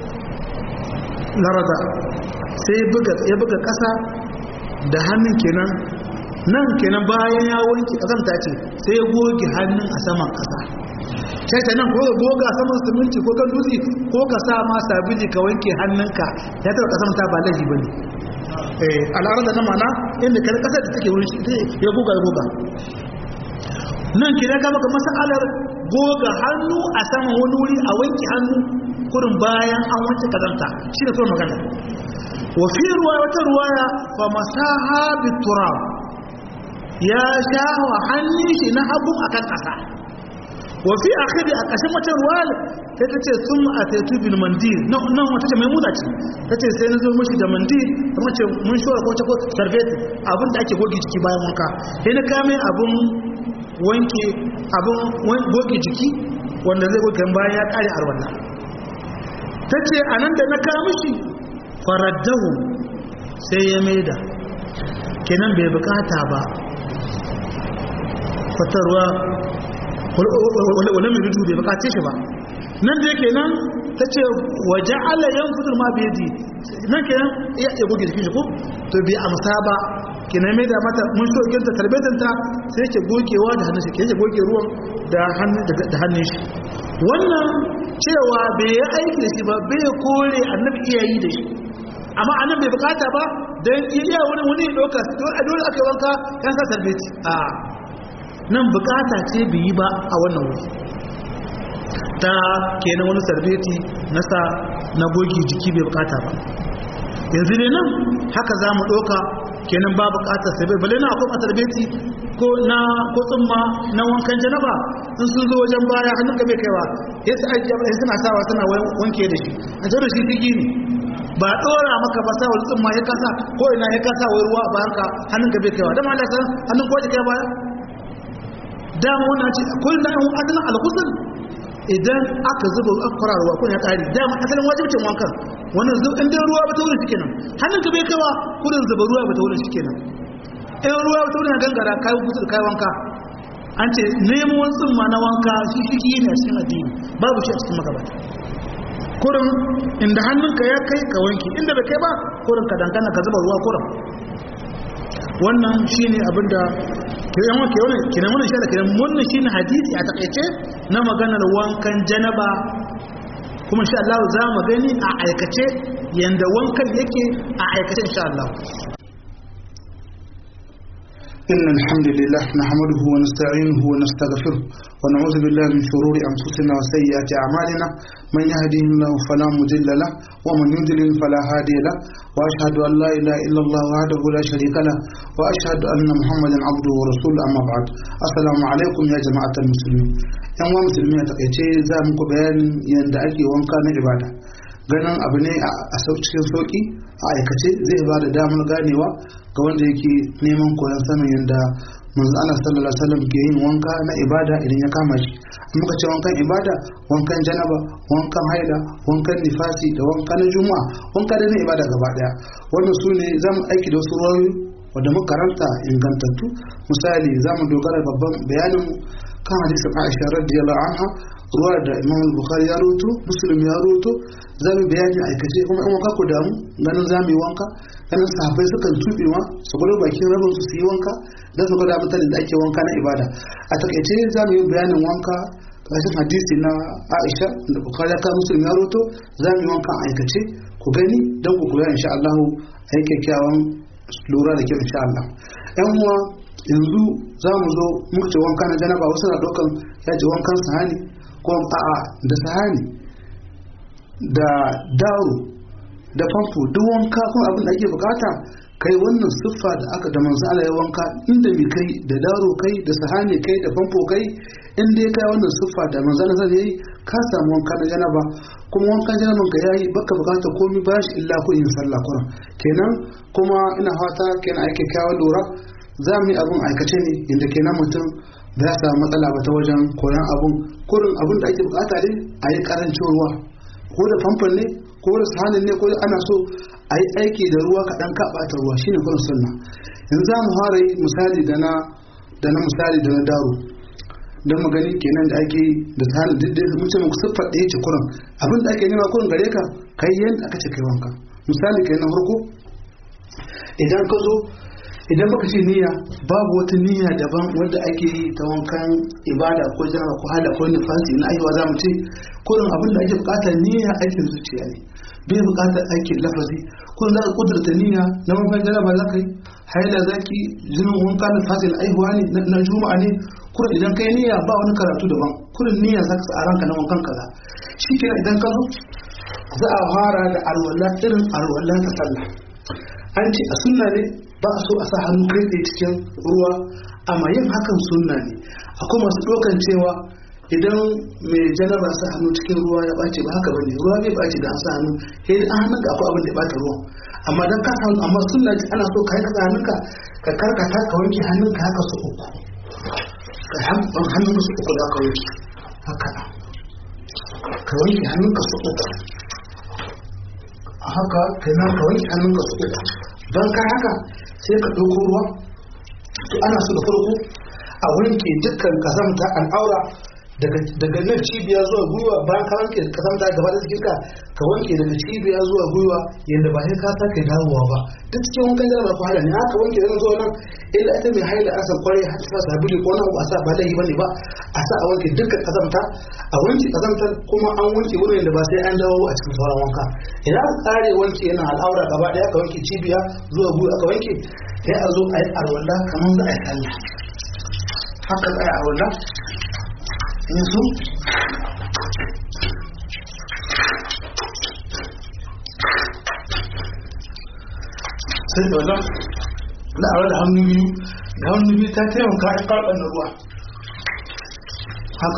larda sai ya buga kasa da hannun kenan nan kenan bayan ya wanke kazanta ce sai ya goge hannun a saman kasa sai ta nan ko ka goga saman siminti ko kan dutse ko ka sa ma sabili ka wanke hannunka ya taɓa kazanta ba laifi bane eh al'arada na mana inda kar kasar da take wurin shi ya goga ya goga nan kina ga maka masalar goga hannu a saman wani wuri a wanke hannu kurin bayan an wanke kazanta shi ne kuma magana wa fi ruwaya wata ruwaya fa masaha biturab ya sha wa hannun shi na hagu a kan ƙasa wafi a kadi a ƙashin wata ruwal ta ta ce sun a taitu bin mandir nan wata ce mai muna ce ta ce sai na zo mashi da mandir ta mace mun shora ko ta ko sarfeti abin da ake goge ciki bayan wanka sai na kame abin wanke abin goge jiki wanda zai goge bayan ya kare arwallah ta ce a nan da na kamishi faraddahu sai ya maida kenan bai bukata ba fatarwa wani mai rudu bai bukace shi ba nan da yake nan ta ce waje ala yan fitar ma bai di nan kenan iya iya goge jikin shi ko to bai amsa ba kenan mai da mata mun so ginta tarbetinta sai ke gogewa da hannun shi ke yake goge ruwan da hannun shi wannan cewa bai yi aiki da shi ba bai kore annabi iya yi da shi amma annabi bai bukata ba don iya wani wani ɗauka a dole aka yi wanka yan sa tarbeti a nan bukata ce bai yi ba a wannan wuri ta kenan wani tarbeti na sa na gogi jiki bai bukata ba yanzu ne nan haka za mu ɗauka kenan ba bukatar sai bai bale na akwai tarbeti ko na ko tsumma na wankan janaba in sun zo wajen baya hannun ka bai kaiwa ya sa ajiya ba suna sawa suna wanke da shi a da shi tigi ne ba dora maka ba sa wani tsumma ya kasa ko ina ya kasa wai ruwa a bayan ka hannun ka bai kaiwa dama Allah san hannun ko kai baya dama wannan ce ko ina an adana alhusul idan aka zuba aka fara ruwa ko ya kare dama asalin wajibcin wankan wannan zuba in ruwa ba ta wurin shi kenan hannun ka bai kaiwa kudin zuba ruwa ba ta wurin shi kenan in ruwa ta wurin gangara kayan kusur kayan wanka an ce nemo wani tsumma na wanka shi shi ne a cikin addini babu shi a cikin magabata kurin inda hannunka ya kai ka wanki inda bai kai ba kurin ka dangana ka zuba ruwa kurin wannan shi ne abinda kiran wanke wani kiran wani shi da kiran wannan shi ne hadisi a takaice na maganar wankan janaba kuma insha Allah za mu gani a aikace yanda wankan yake a aikace insha Allah إن الحمد لله نحمده ونستعينه ونستغفره ونعوذ بالله من شرور أنفسنا وسيئات أعمالنا من يهديه الله فلا مضل له ومن يضلل فلا هادي له وأشهد أن لا إله إلا الله وحده لا شريك له وأشهد أن محمدا عبده ورسوله أما بعد السلام عليكم يا جماعة المسلمين ‘yan wa musulmi a takaice za muku bayanin yadda ake wanka na ibada ganin abu ne a cikin sauƙi a aikace zai ba da damar ganewa ga wanda yake neman koyon sanin yadda manzo Allah sallallahu alaihi wasallam ke yin wanka na ibada idan ya kama shi muka ce wankan ibada wankan janaba wankan haila wankan nifasi da wankan na juma'a wanka da na ibada gaba daya wannan su ne zamu aiki da wasu ruwayoyi wanda muka karanta ingantattu misali zamu dogara babban bayanin kan hadisin Aisha radiyallahu anha ruwa da Imam Bukhari ya roto Muslim ya roto zamu bayani aikace kuma in wanka ku damu ganin zamu yi wanka ganin sahabbai sukan tuɓe ma su gudu bakin rabin su su yi wanka don su gwada mutane da ake wanka na ibada a takaice za mu yi bayanin wanka ƙarshen hadisi na aisha da bukari ta musulmi ya roto za mu yi wanka a aikace ku gani don ku koya insha Allah a yi kyakkyawan lura da kyau insha Allah yan uwa yanzu za mu zo muka ce wanka na janaba wasu na ɗaukan ya ce wankan sahani ko a'a da sahani da daro da famfo duk wanka kuma abin da ake bukata kai wannan siffa da aka da manzo Allah ya wanka inda bi kai da daro kai da sahani kai da famfo kai in dai kai wannan siffa da manzo Allah yayi ka samu wanka na janaba kuma wankan janaban ka yayi baka bukata komai ba shi illa ko yin sallah kuran kenan kuma ina fata kenan ake kawo lura za mu yi abin aikace ne inda kenan mutum ba ya samu matsala ba ta wajen koyon abun kurin abin da ake bukata ne a yi karancin ruwa ko da famfon ne ko da sahanin ne ko ana so a yi aiki da ruwa kaɗan kaɓata ruwa shine kurin sunna yanzu za mu fara yi misali da na da na misali da na daro don mu gani kenan da ake da sahanin duk da mun ce muku siffar ɗaya ce kurin abin da ake nema kurin gare ka kai yadda aka ce kai wanka misali kai na farko idan ka zo idan baka ce niyya babu wata niyya daban wanda ake yi ta wankan ibada ko jama'a ko hala ko nifasi na ayyuwa za mu ce kurin abin da ake bukata niyya aikin zuciya ne bai bukatar aikin lafazi kun za ka kudurta niyya na wankan jaraba za ka yi haila za ki jinin wanka nifasi na aihuwa ne na juma'a ne kurin idan kai niyya ba wani karatu daban kurin niyya za ka sa a ranka na wankan kaza shi kenan idan ka zo za a fara da alwala irin alwala ta sallah an ce a sunna ne ba a so a sa hannu kai tsaye cikin ruwa amma yin hakan sunna ne akwai masu ɗaukan cewa idan mai janaba sa hannu cikin ruwa ya ɓace ba haka bane ruwa bai ɓace da an sa hannu sai an hannun ka akwai abin da ya ɓata ruwan amma dan ka sa hannu amma sunna ce ana so ka yi ka hannunka ka karkata ka wanke hannunka haka su uku ka hannun su uku da ka wanke haka ka wanke hannunka su uku haka kenan ka wanke hannunka su uku don ka haka sai ka ɗauko ruwa to ana so da farko a wanke dukkan kazamta al'aura daga nan cibiya zuwa gwiwa bayan ka wanke kazamta gaba da jikinka ka wanke daga cibiya zuwa gwiwa yadda ba sai ka sake dawowa ba duk cikin wankan jana ba wahala ne haka wanke zan zuwa nan illa ita mai haila asan kwarai har ta sabili ko na ba sa ba laifi bane ba a sa a wanke dukkan kazamta a wanke kazamtar kuma an wanke wurin da ba sai an dawo a cikin sauran wanka idan aka kare wanke yana al'aura gaba daya ka wanke cibiya zuwa gwiwa aka wanke sai a zo a yi arwalla kamar za a yi sallah haka za a yi arwalla yanzu sai da wannan na aure da hannu biyu da hannu biyu ta taimaka a karɓar da ruwa haka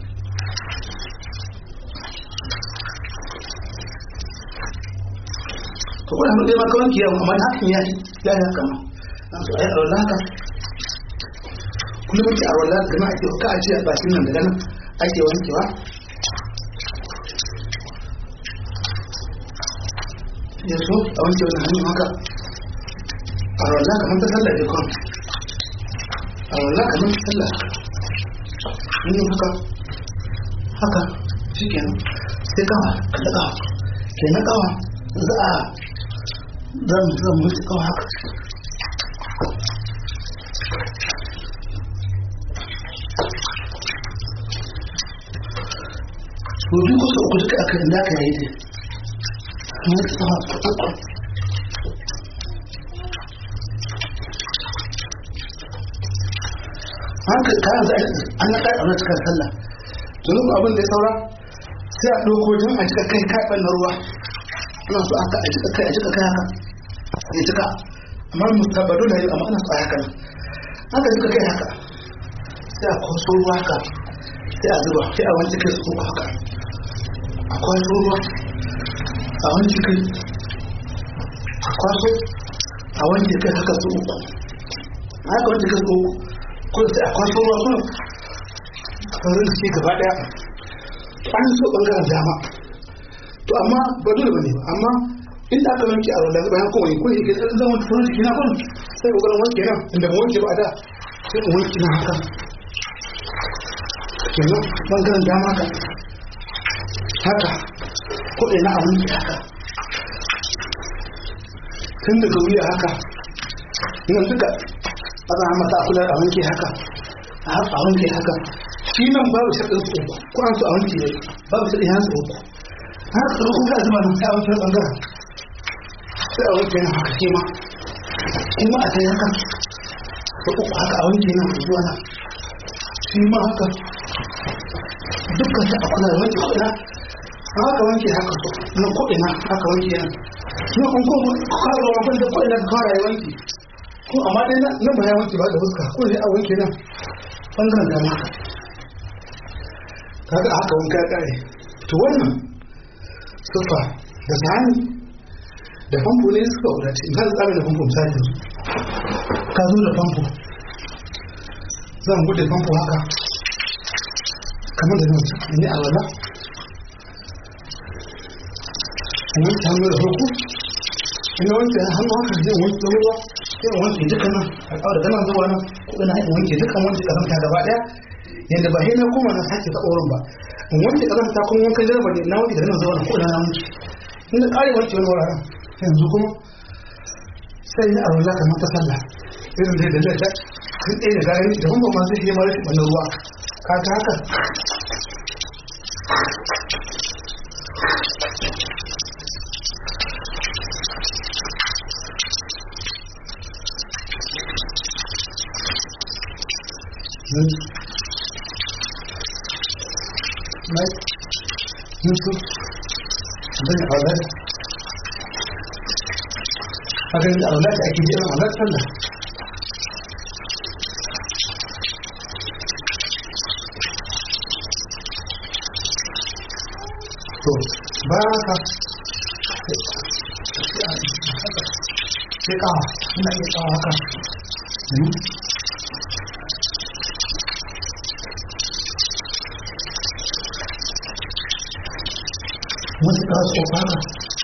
to kuma hannu ɗaya maka wanki yawon amma hakan ya yi ya yi haka ma na so a yi aure haka kullum ake aure haka gama ake ka a ce a bakin nan daga nan ake wankewa yanzu a wanke wani hannun haka a wallah kamar ta sallah da kwan a wallah kamar ta sallah hannun haka haka shi kenan sai kawa kada kawa ke na kawa za a za mu za mu wuce kawa haka Rubi kusa uku duka aka inda aka yi dai. Kamar ta kawa uku. haka kayan za an na kai a cikin sallah domin abin da ya saura sai a ɗauko don a cika kai kaɓar na ruwa ana so aka a cika kai a cika kai haka ya cika amma mustabado na yi amma ana so a haka haka cika kai haka sai a kwaso ruwa haka sai a zuba sai a wanke kai su uku haka a kwaso ruwa a wanke kai a kwaso a wanke kai haka su uku haka wanke kai su uku ko sai a kwaso ruwa kuma sauran da ke gaba daya an so bangaren dama to amma ba dole bane ba amma inda aka wanke a wanda bayan kuma ne ko yake sai zama ta sauran jiki na kun sai kokarin wanke nan inda ba wanke ba da sai ku wanke na haka kenan bangaren dama ka haka ko ina a wanke haka tun daga wuya haka nan duka ana mata a kula a wanke haka a wanke haka shi nan babu shaɗin su uku ko an su a wanke ne babu shaɗin yan su uku haka tsaro kuma zama nan sai a wanke ɓangaren sai a wanke nan haka kima kuma a kai haka da uku haka a wanke nan zuwa nan shi ma haka dukkan sai a kula da wanke ko'ina haka wanke haka na ko'ina haka wanke nan na kun kuma kawai wafin da ko'ina ka kawai wanke ko amma dai nan ba ya wanke ba da fuska ko sai a wanke nan bangaren dama kaga haka wanka ya kare to wannan sufa da sani da famfo ne suka wadace in ka tsara da famfo misali ka zo da famfo zan bude famfo haka kamar da nan ne a wala in wanke hannu da farko ina wanke hannu haka zai wanke ruwa sai wanke duka nan a kawo daga nan zuwa nan ko ina in wanke dukkan wanke kazanta gaba daya yadda ba sai na koma na sake ta wurin ba in wanke kazanta kuma wankan jarba ne na wanke daga nan zuwa nan ko ina na wanke in da kare wanke wani wuraren yanzu kuma sai ya aro za ka mata sallah irin da da ta kan ɗaya da gani da kuma ma zai yi mara shi ruwa ka ta haka Right? Yusuf, abin da aular. Abin da aular da ake jiran aular sallah. To, ba ka sai kawa, ina iya kawa haka. wasu ka so fara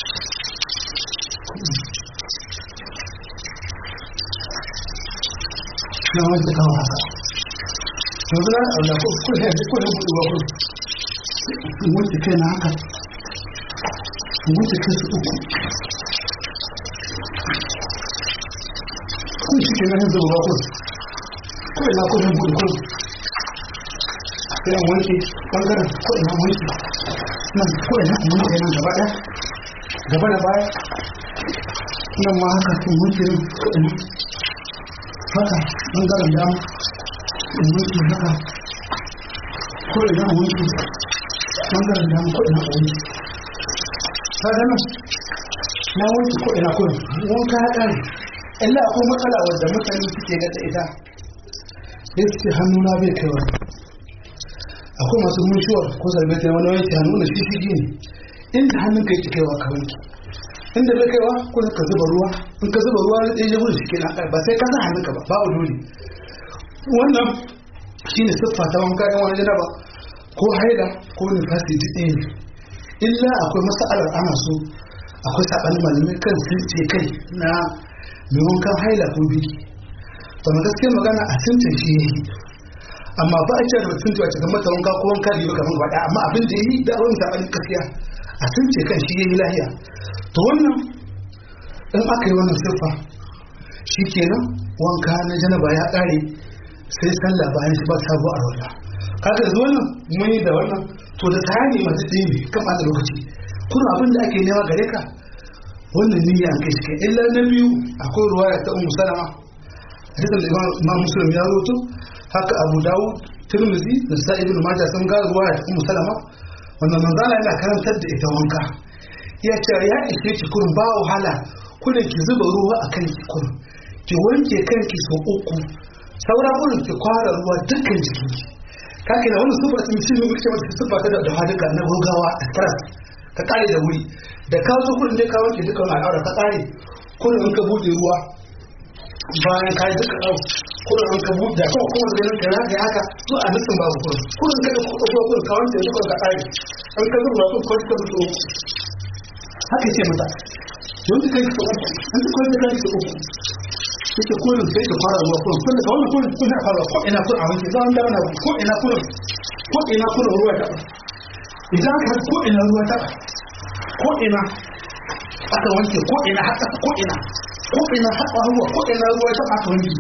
na wanda kawo haka yanzu na abu na ko ya ko ya buɗe ba ko wanda kai na haka wanda kai su uku kun shi ke nan yanzu ba ko ko ina ko ya buɗe ko sai an wanke bangaren ko ina wanke nan ko ina an wanke nan gaba ɗaya gaba da baya nan ma haka sun wanke nan ko ina haka bangaren dama in wanke haka ko ina an wanke bangaren dama ko ina an wanke ka gano na wanke ko ina ko wanka ya ƙare illa akwai matsala wadda mutane suke ga ta ita sai suke hannuna bai kaiwa akwai masu mutuwar ko zarbe ta wani wanke hannu na shi shigi ne inda hannun ka yake kaiwa ka wanke inda bai kaiwa ko ka zuba ruwa in ka zuba ruwa ya je wurin shi kenan ba sai ka sa hannun ka ba babu dole wannan shine siffa ta wanka ɗan wani janaba ko haida ko nifasi duk ɗaya ne illa akwai mas'alar ana so akwai saɓanin malamai kan sun ce kai na mai wankan haila ko biki to gaskiyar magana a tuntun shi ya yi amma ba a cewa da mutum cewa cikin mata wanka ko wanka biyu kamar gaba amma abin da yi da wani zaɓen gaskiya a sun ce kan shi ya yi lahiya to wannan in aka yi wannan siffa shi kenan wanka na janaba ya ƙare sai sallah bayan shi ba sabo a rola kaga yanzu wannan mun yi da wannan to da tsari masu ɗaya ne kan ɓata lokaci kuma abin da ake nema gare ka wannan niyya an kai shi kai illa na biyu akwai ruwaya ta ummu salama hadisin da imam muslim ya roto haka abu dawud tirmidhi da sa'id ibn majah sun ga ruwaya ta ummu salama wannan manzala yana karantar da ita wanka ya ce ya ishe ki kurin ba wahala kuna ki zuba ruwa a kan ki kurin ki wanke kanki sau uku saura kurin ki kwara ruwa dukkan jikinki kake na wannan sufa sun shi ne kuke mata sufa ta da duka na gogawa a stress ka kare da wuri da ka zo kurin dai ka wanke duka wani al'aura ka kare kurin in ka bude ruwa bayan ka yi duka ɗau kurin in ka bude da kuma kuma da ka rage haka to a nufin babu kurin kurin ka da kuma kurin ka wanke duka ka kare in ka zuba kurin kwanci ka zuba uku haka ce mata yanzu kai ka uku an ta kwanci kai ka uku yake kurin sai ka fara ruwa kurin kun da wannan kurin kun fara ko ina kurin a wanke za a dara na ko ina kurin ko ina kurin ruwa ta idan ka ko ina ruwa ta ko ina aka wanke ko ina haka ko ina ko ina haka ruwa ko ina ruwa ta aka wanke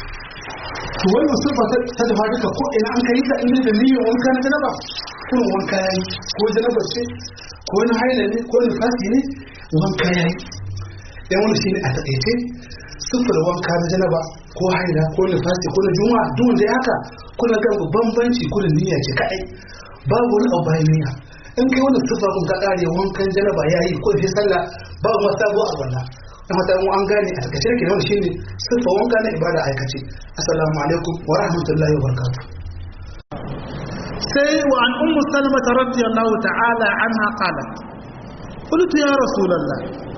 to wai musulma ta dafa duka ko ina an kai ta inda da niyyar wanka na janaba kurin wanka yayi ko janaba ce ko na haila ne ko nifasi ne wanka yayi dan wani shine a takaice sufur wanka na janaba ko haila ko nifasi ko na juma'a duk wanda ya haka kuna ga bambanci kuna niyya ce kadai babu wani abu bayan niyya in kai wannan sufa kun ka kare wankan janaba yayi ko sai sallah babu ma sabo a wannan kuma ta mu an gane a takaice ke wannan shine sufa wanka na ibada aikace assalamu alaikum wa rahmatullahi wa barakatuh sai wa an ummu salmata radiyallahu ta'ala anha qalat قلت يا رسول الله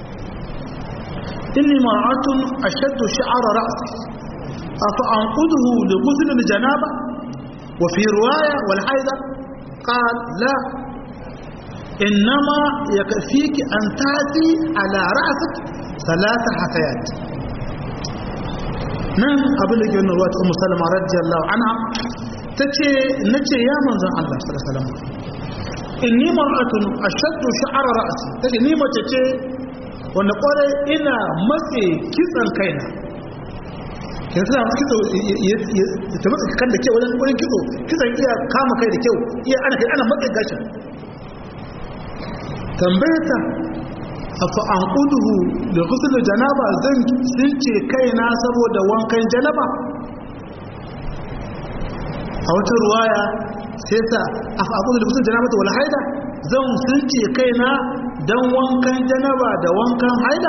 إني مرأة أشد شعر رأسي أفأنقذه لغسل الجنابة وفي رواية والحيضة قال لا إنما يكفيك أن تأتي على رأسك ثلاث حثيات نعم أبن لك أن رواية أم سلمة رضي الله عنها تتي نتي يا من زن الله صلى الله عليه وسلم إني مرأة أشد شعر رأسي تتي نيمة تتي wanda kwarai ina matse kitsan kaina kin sa kitso ta matse kan da kyau wajen wurin kitso kitsan iya kama kai da kyau iya ana kai ana matse gashin tambayata afa an kuduhu da kusur janaba zan since kaina saboda wankan janaba a wata ruwaya sai sa afa an kuduhu da kusur janaba ta wala haida zan since kaina don wankan janaba da wankan haida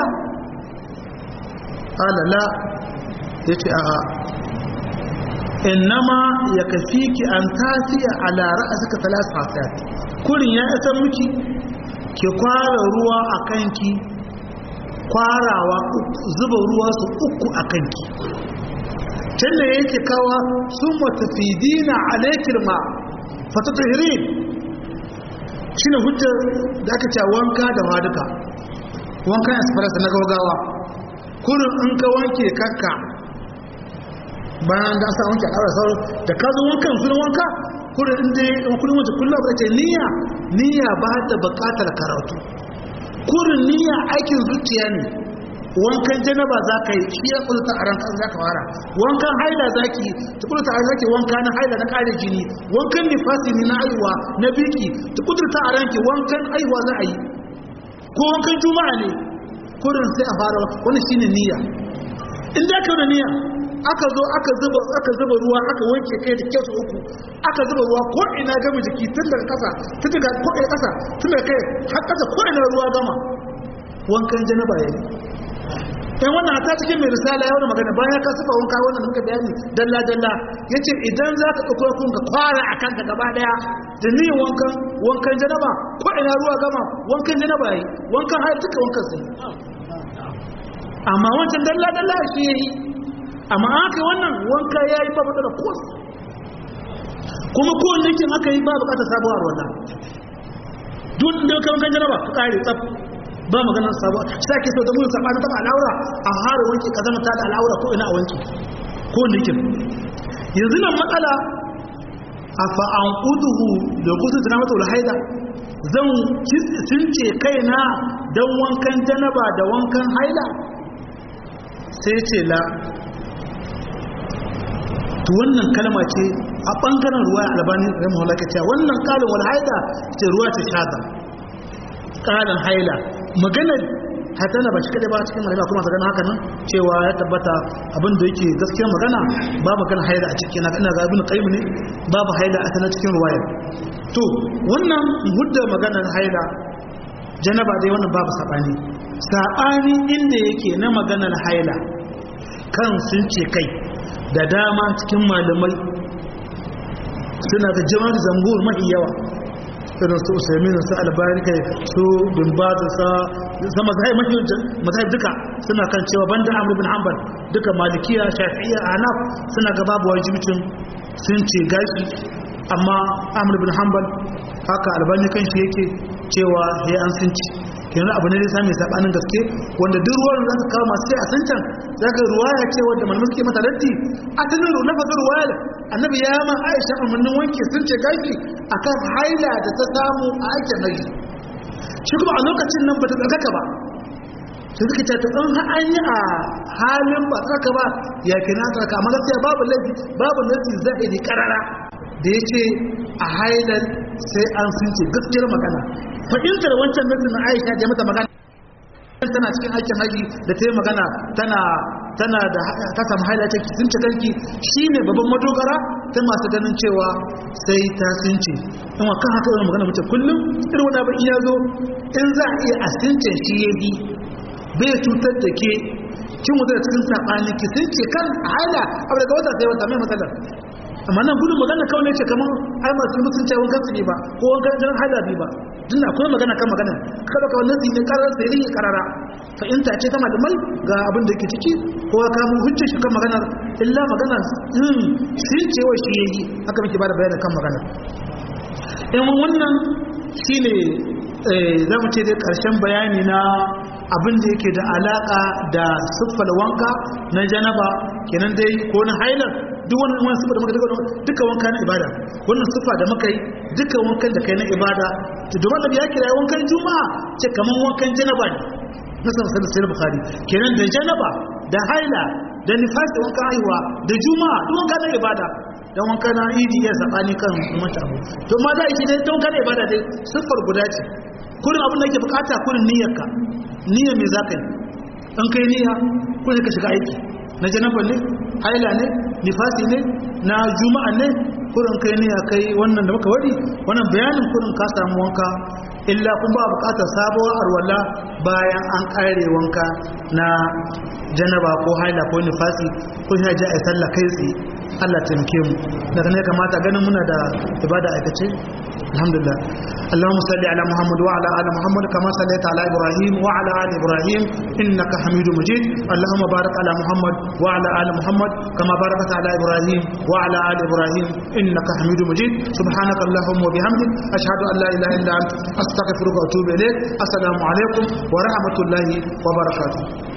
alala ya ce a innama ya kafi ki an tafiya a lara a suka talata fasayat kurin ya isa miki ki kwara ruwa a kanki kwarawa zuba ruwa su uku a kanki can da yake kawa sun matafidina alaikir ma fatatahirin shine hujjar da aka ce wanka da waduka wankan express na gaugawa kurin in ka wanke kanka bayan da sa wanke a sauran da ka zo wankan sunan wanka kurin inda in kullum wace kullum ba ce niyya niyya ba da bukatar karatu kurin niyya aikin zuciya ne wankan janaba za ka yi shi ya kulta a ranka za ka fara wankan haila za ki ta kulta a ranki wanka na haila na kare jini wankan nifasi ne na aiwa na biki ta kudurta a ranki wankan aiwa za a yi ko wankan juma'a ne kurin sai a fara wani shine niyya in da ka da niyya aka zo aka zuba aka zuba ruwa aka wanke kai da kyau uku aka zuba ruwa ko ina gama jiki tun daga kasa tun daga ko ina kasa tun daga kai har kasa ko ina ruwa gama wankan janaba yayi dan wannan ta cikin mai risala ya wani magana bayan ka sufa wanka wannan muka bayani dalla dalla yace idan za ka dauko kun ka fara akan ka gaba daya da ni wankan wankan janaba ko ina ruwa gama wankan janaba yayi wankan har duka wankan sai amma wancan dalla dalla shi yayi amma aka wannan wanka yayi ba da kos kuma ko wanda yake aka yi ba bukatar sabuwar wannan duk da wankan janaba ka kare tsaf ba maganar sabuwa sai ke so da mun saba ta al'aura a har wanke ka zama ta da al'aura ko ina a wanke ko nikin yanzu nan matsala afa an uduhu da kusa tana mata haida zan cince kaina dan wankan janaba da wankan haila sai ce la to wannan kalma ce a bangaren ruwa albani rahimahullah ke cewa wannan kalin wal haida ce ruwa ta shada kalin haila maganar hatana ba shi kadai ba cikin malama kuma magana haka nan cewa ya tabbata abin da yake gaskiyar magana ba magana haila a cikin na ina ga ibn qayyim ne babu haila a tana cikin ruwaya to wannan hudda maganar haila janaba dai wannan babu sabani sabani inda yake na maganar haila kan sun ce kai da dama cikin malamai suna da jama'ar zambur mafi yawa irin su usaimin su albani kai su bin bata sa sa mazhai mazhai duka suna kan cewa banda amr bin hanbal duka malikiya shafi'iyya anaf suna ga babu wajibcin sun ce gashi amma amr bin hanbal haka albani kan shi yake cewa ya an sun ci kenan abu ne da sami sabanin gaske wanda duk ruwan da kawo masu sai a san can zaka ruwaya ce wanda malamin suke mata raddi a tanin lafazin ruwaya annabi ya ma aisha umarnin wanke sun ce gashi akan haila da ta samu a aikin haji shi kuma a lokacin nan bata tsarkaka ba sai suka ce to in an yi a halin ba tsarkaka ba ya kina tsarkaka amma gaskiya babu laifi babu nasi zahiri karara da ya ce a hailar sai an sun ce gaskiyar magana fahimtar wancan nasin na aisha da mata magana tana cikin aikin haji da ta yi magana tana tana da ta samu haila ta sun ci kanki shine babban madogara ta masu ganin cewa sai ta sunce in wa kan haka magana mutum kullum irin wani abin iya zo in za a iya asincin shi ya bi bai cutar da ke kin wuta da cikin saɓani ki sunce kan haila abu daga wata sai wata mai matsalar amma nan gudun magana kawai ne ce kamar ai masu mutunci wankan su ne ba ko wankan jan haila bi ba tun akwai magana kan magana kada ka wannan ne karar sai yin karara fahimta ce ta malamai ga abin da ke ciki ko ya kamo hujja shi kan maganar illa magana in sun ce wa shi yayi haka muke bada bayani kan magana in wannan shine za mu ce dai karshen bayani na abin da yake da alaka da siffar wanka na janaba kenan dai ko na hailar duk wani wani siffa da muka duka wanka na ibada wannan siffa da muka yi duka wankan da kai na ibada to domin da ya kira wankan juma'a ce kaman wankan janaba ne na san sanin sai bukhari kenan da janaba da haila da nifas da wankan haihuwa da juma'a duk wanka na ibada dan wanka na idi ya sabani kan mata abu to ma da shi dai wanka na ibada dai siffar guda ce kullum abin da yake bukata kullum niyyarka niyyar me zaka yi in kai niyya kullum ka shiga aiki na janaba ne haila ne nifasi ne na juma'a ne kurin kai ne ya kai wannan da muka wadi wannan bayanin kurin ka samu wanka illa kun ba bukatar sabuwar arwala bayan an kare wanka na janaba ko haila ko nifasi ko ya ji a sallah kai tsaye Allah taimake mu daga ne kamata ganin muna da ibada aikace alhamdulillah اللهم صل على محمد وعلى ال محمد كما صليت على ابراهيم وعلى ال ابراهيم انك حميد مجيد اللهم بارك على محمد وعلى ال محمد كما باركت على ابراهيم وعلى ال ابراهيم انك حميد مجيد سبحانك اللهم وبحمدك اشهد ان لا اله الا انت استغفرك واتوب اليك السلام عليكم ورحمه الله وبركاته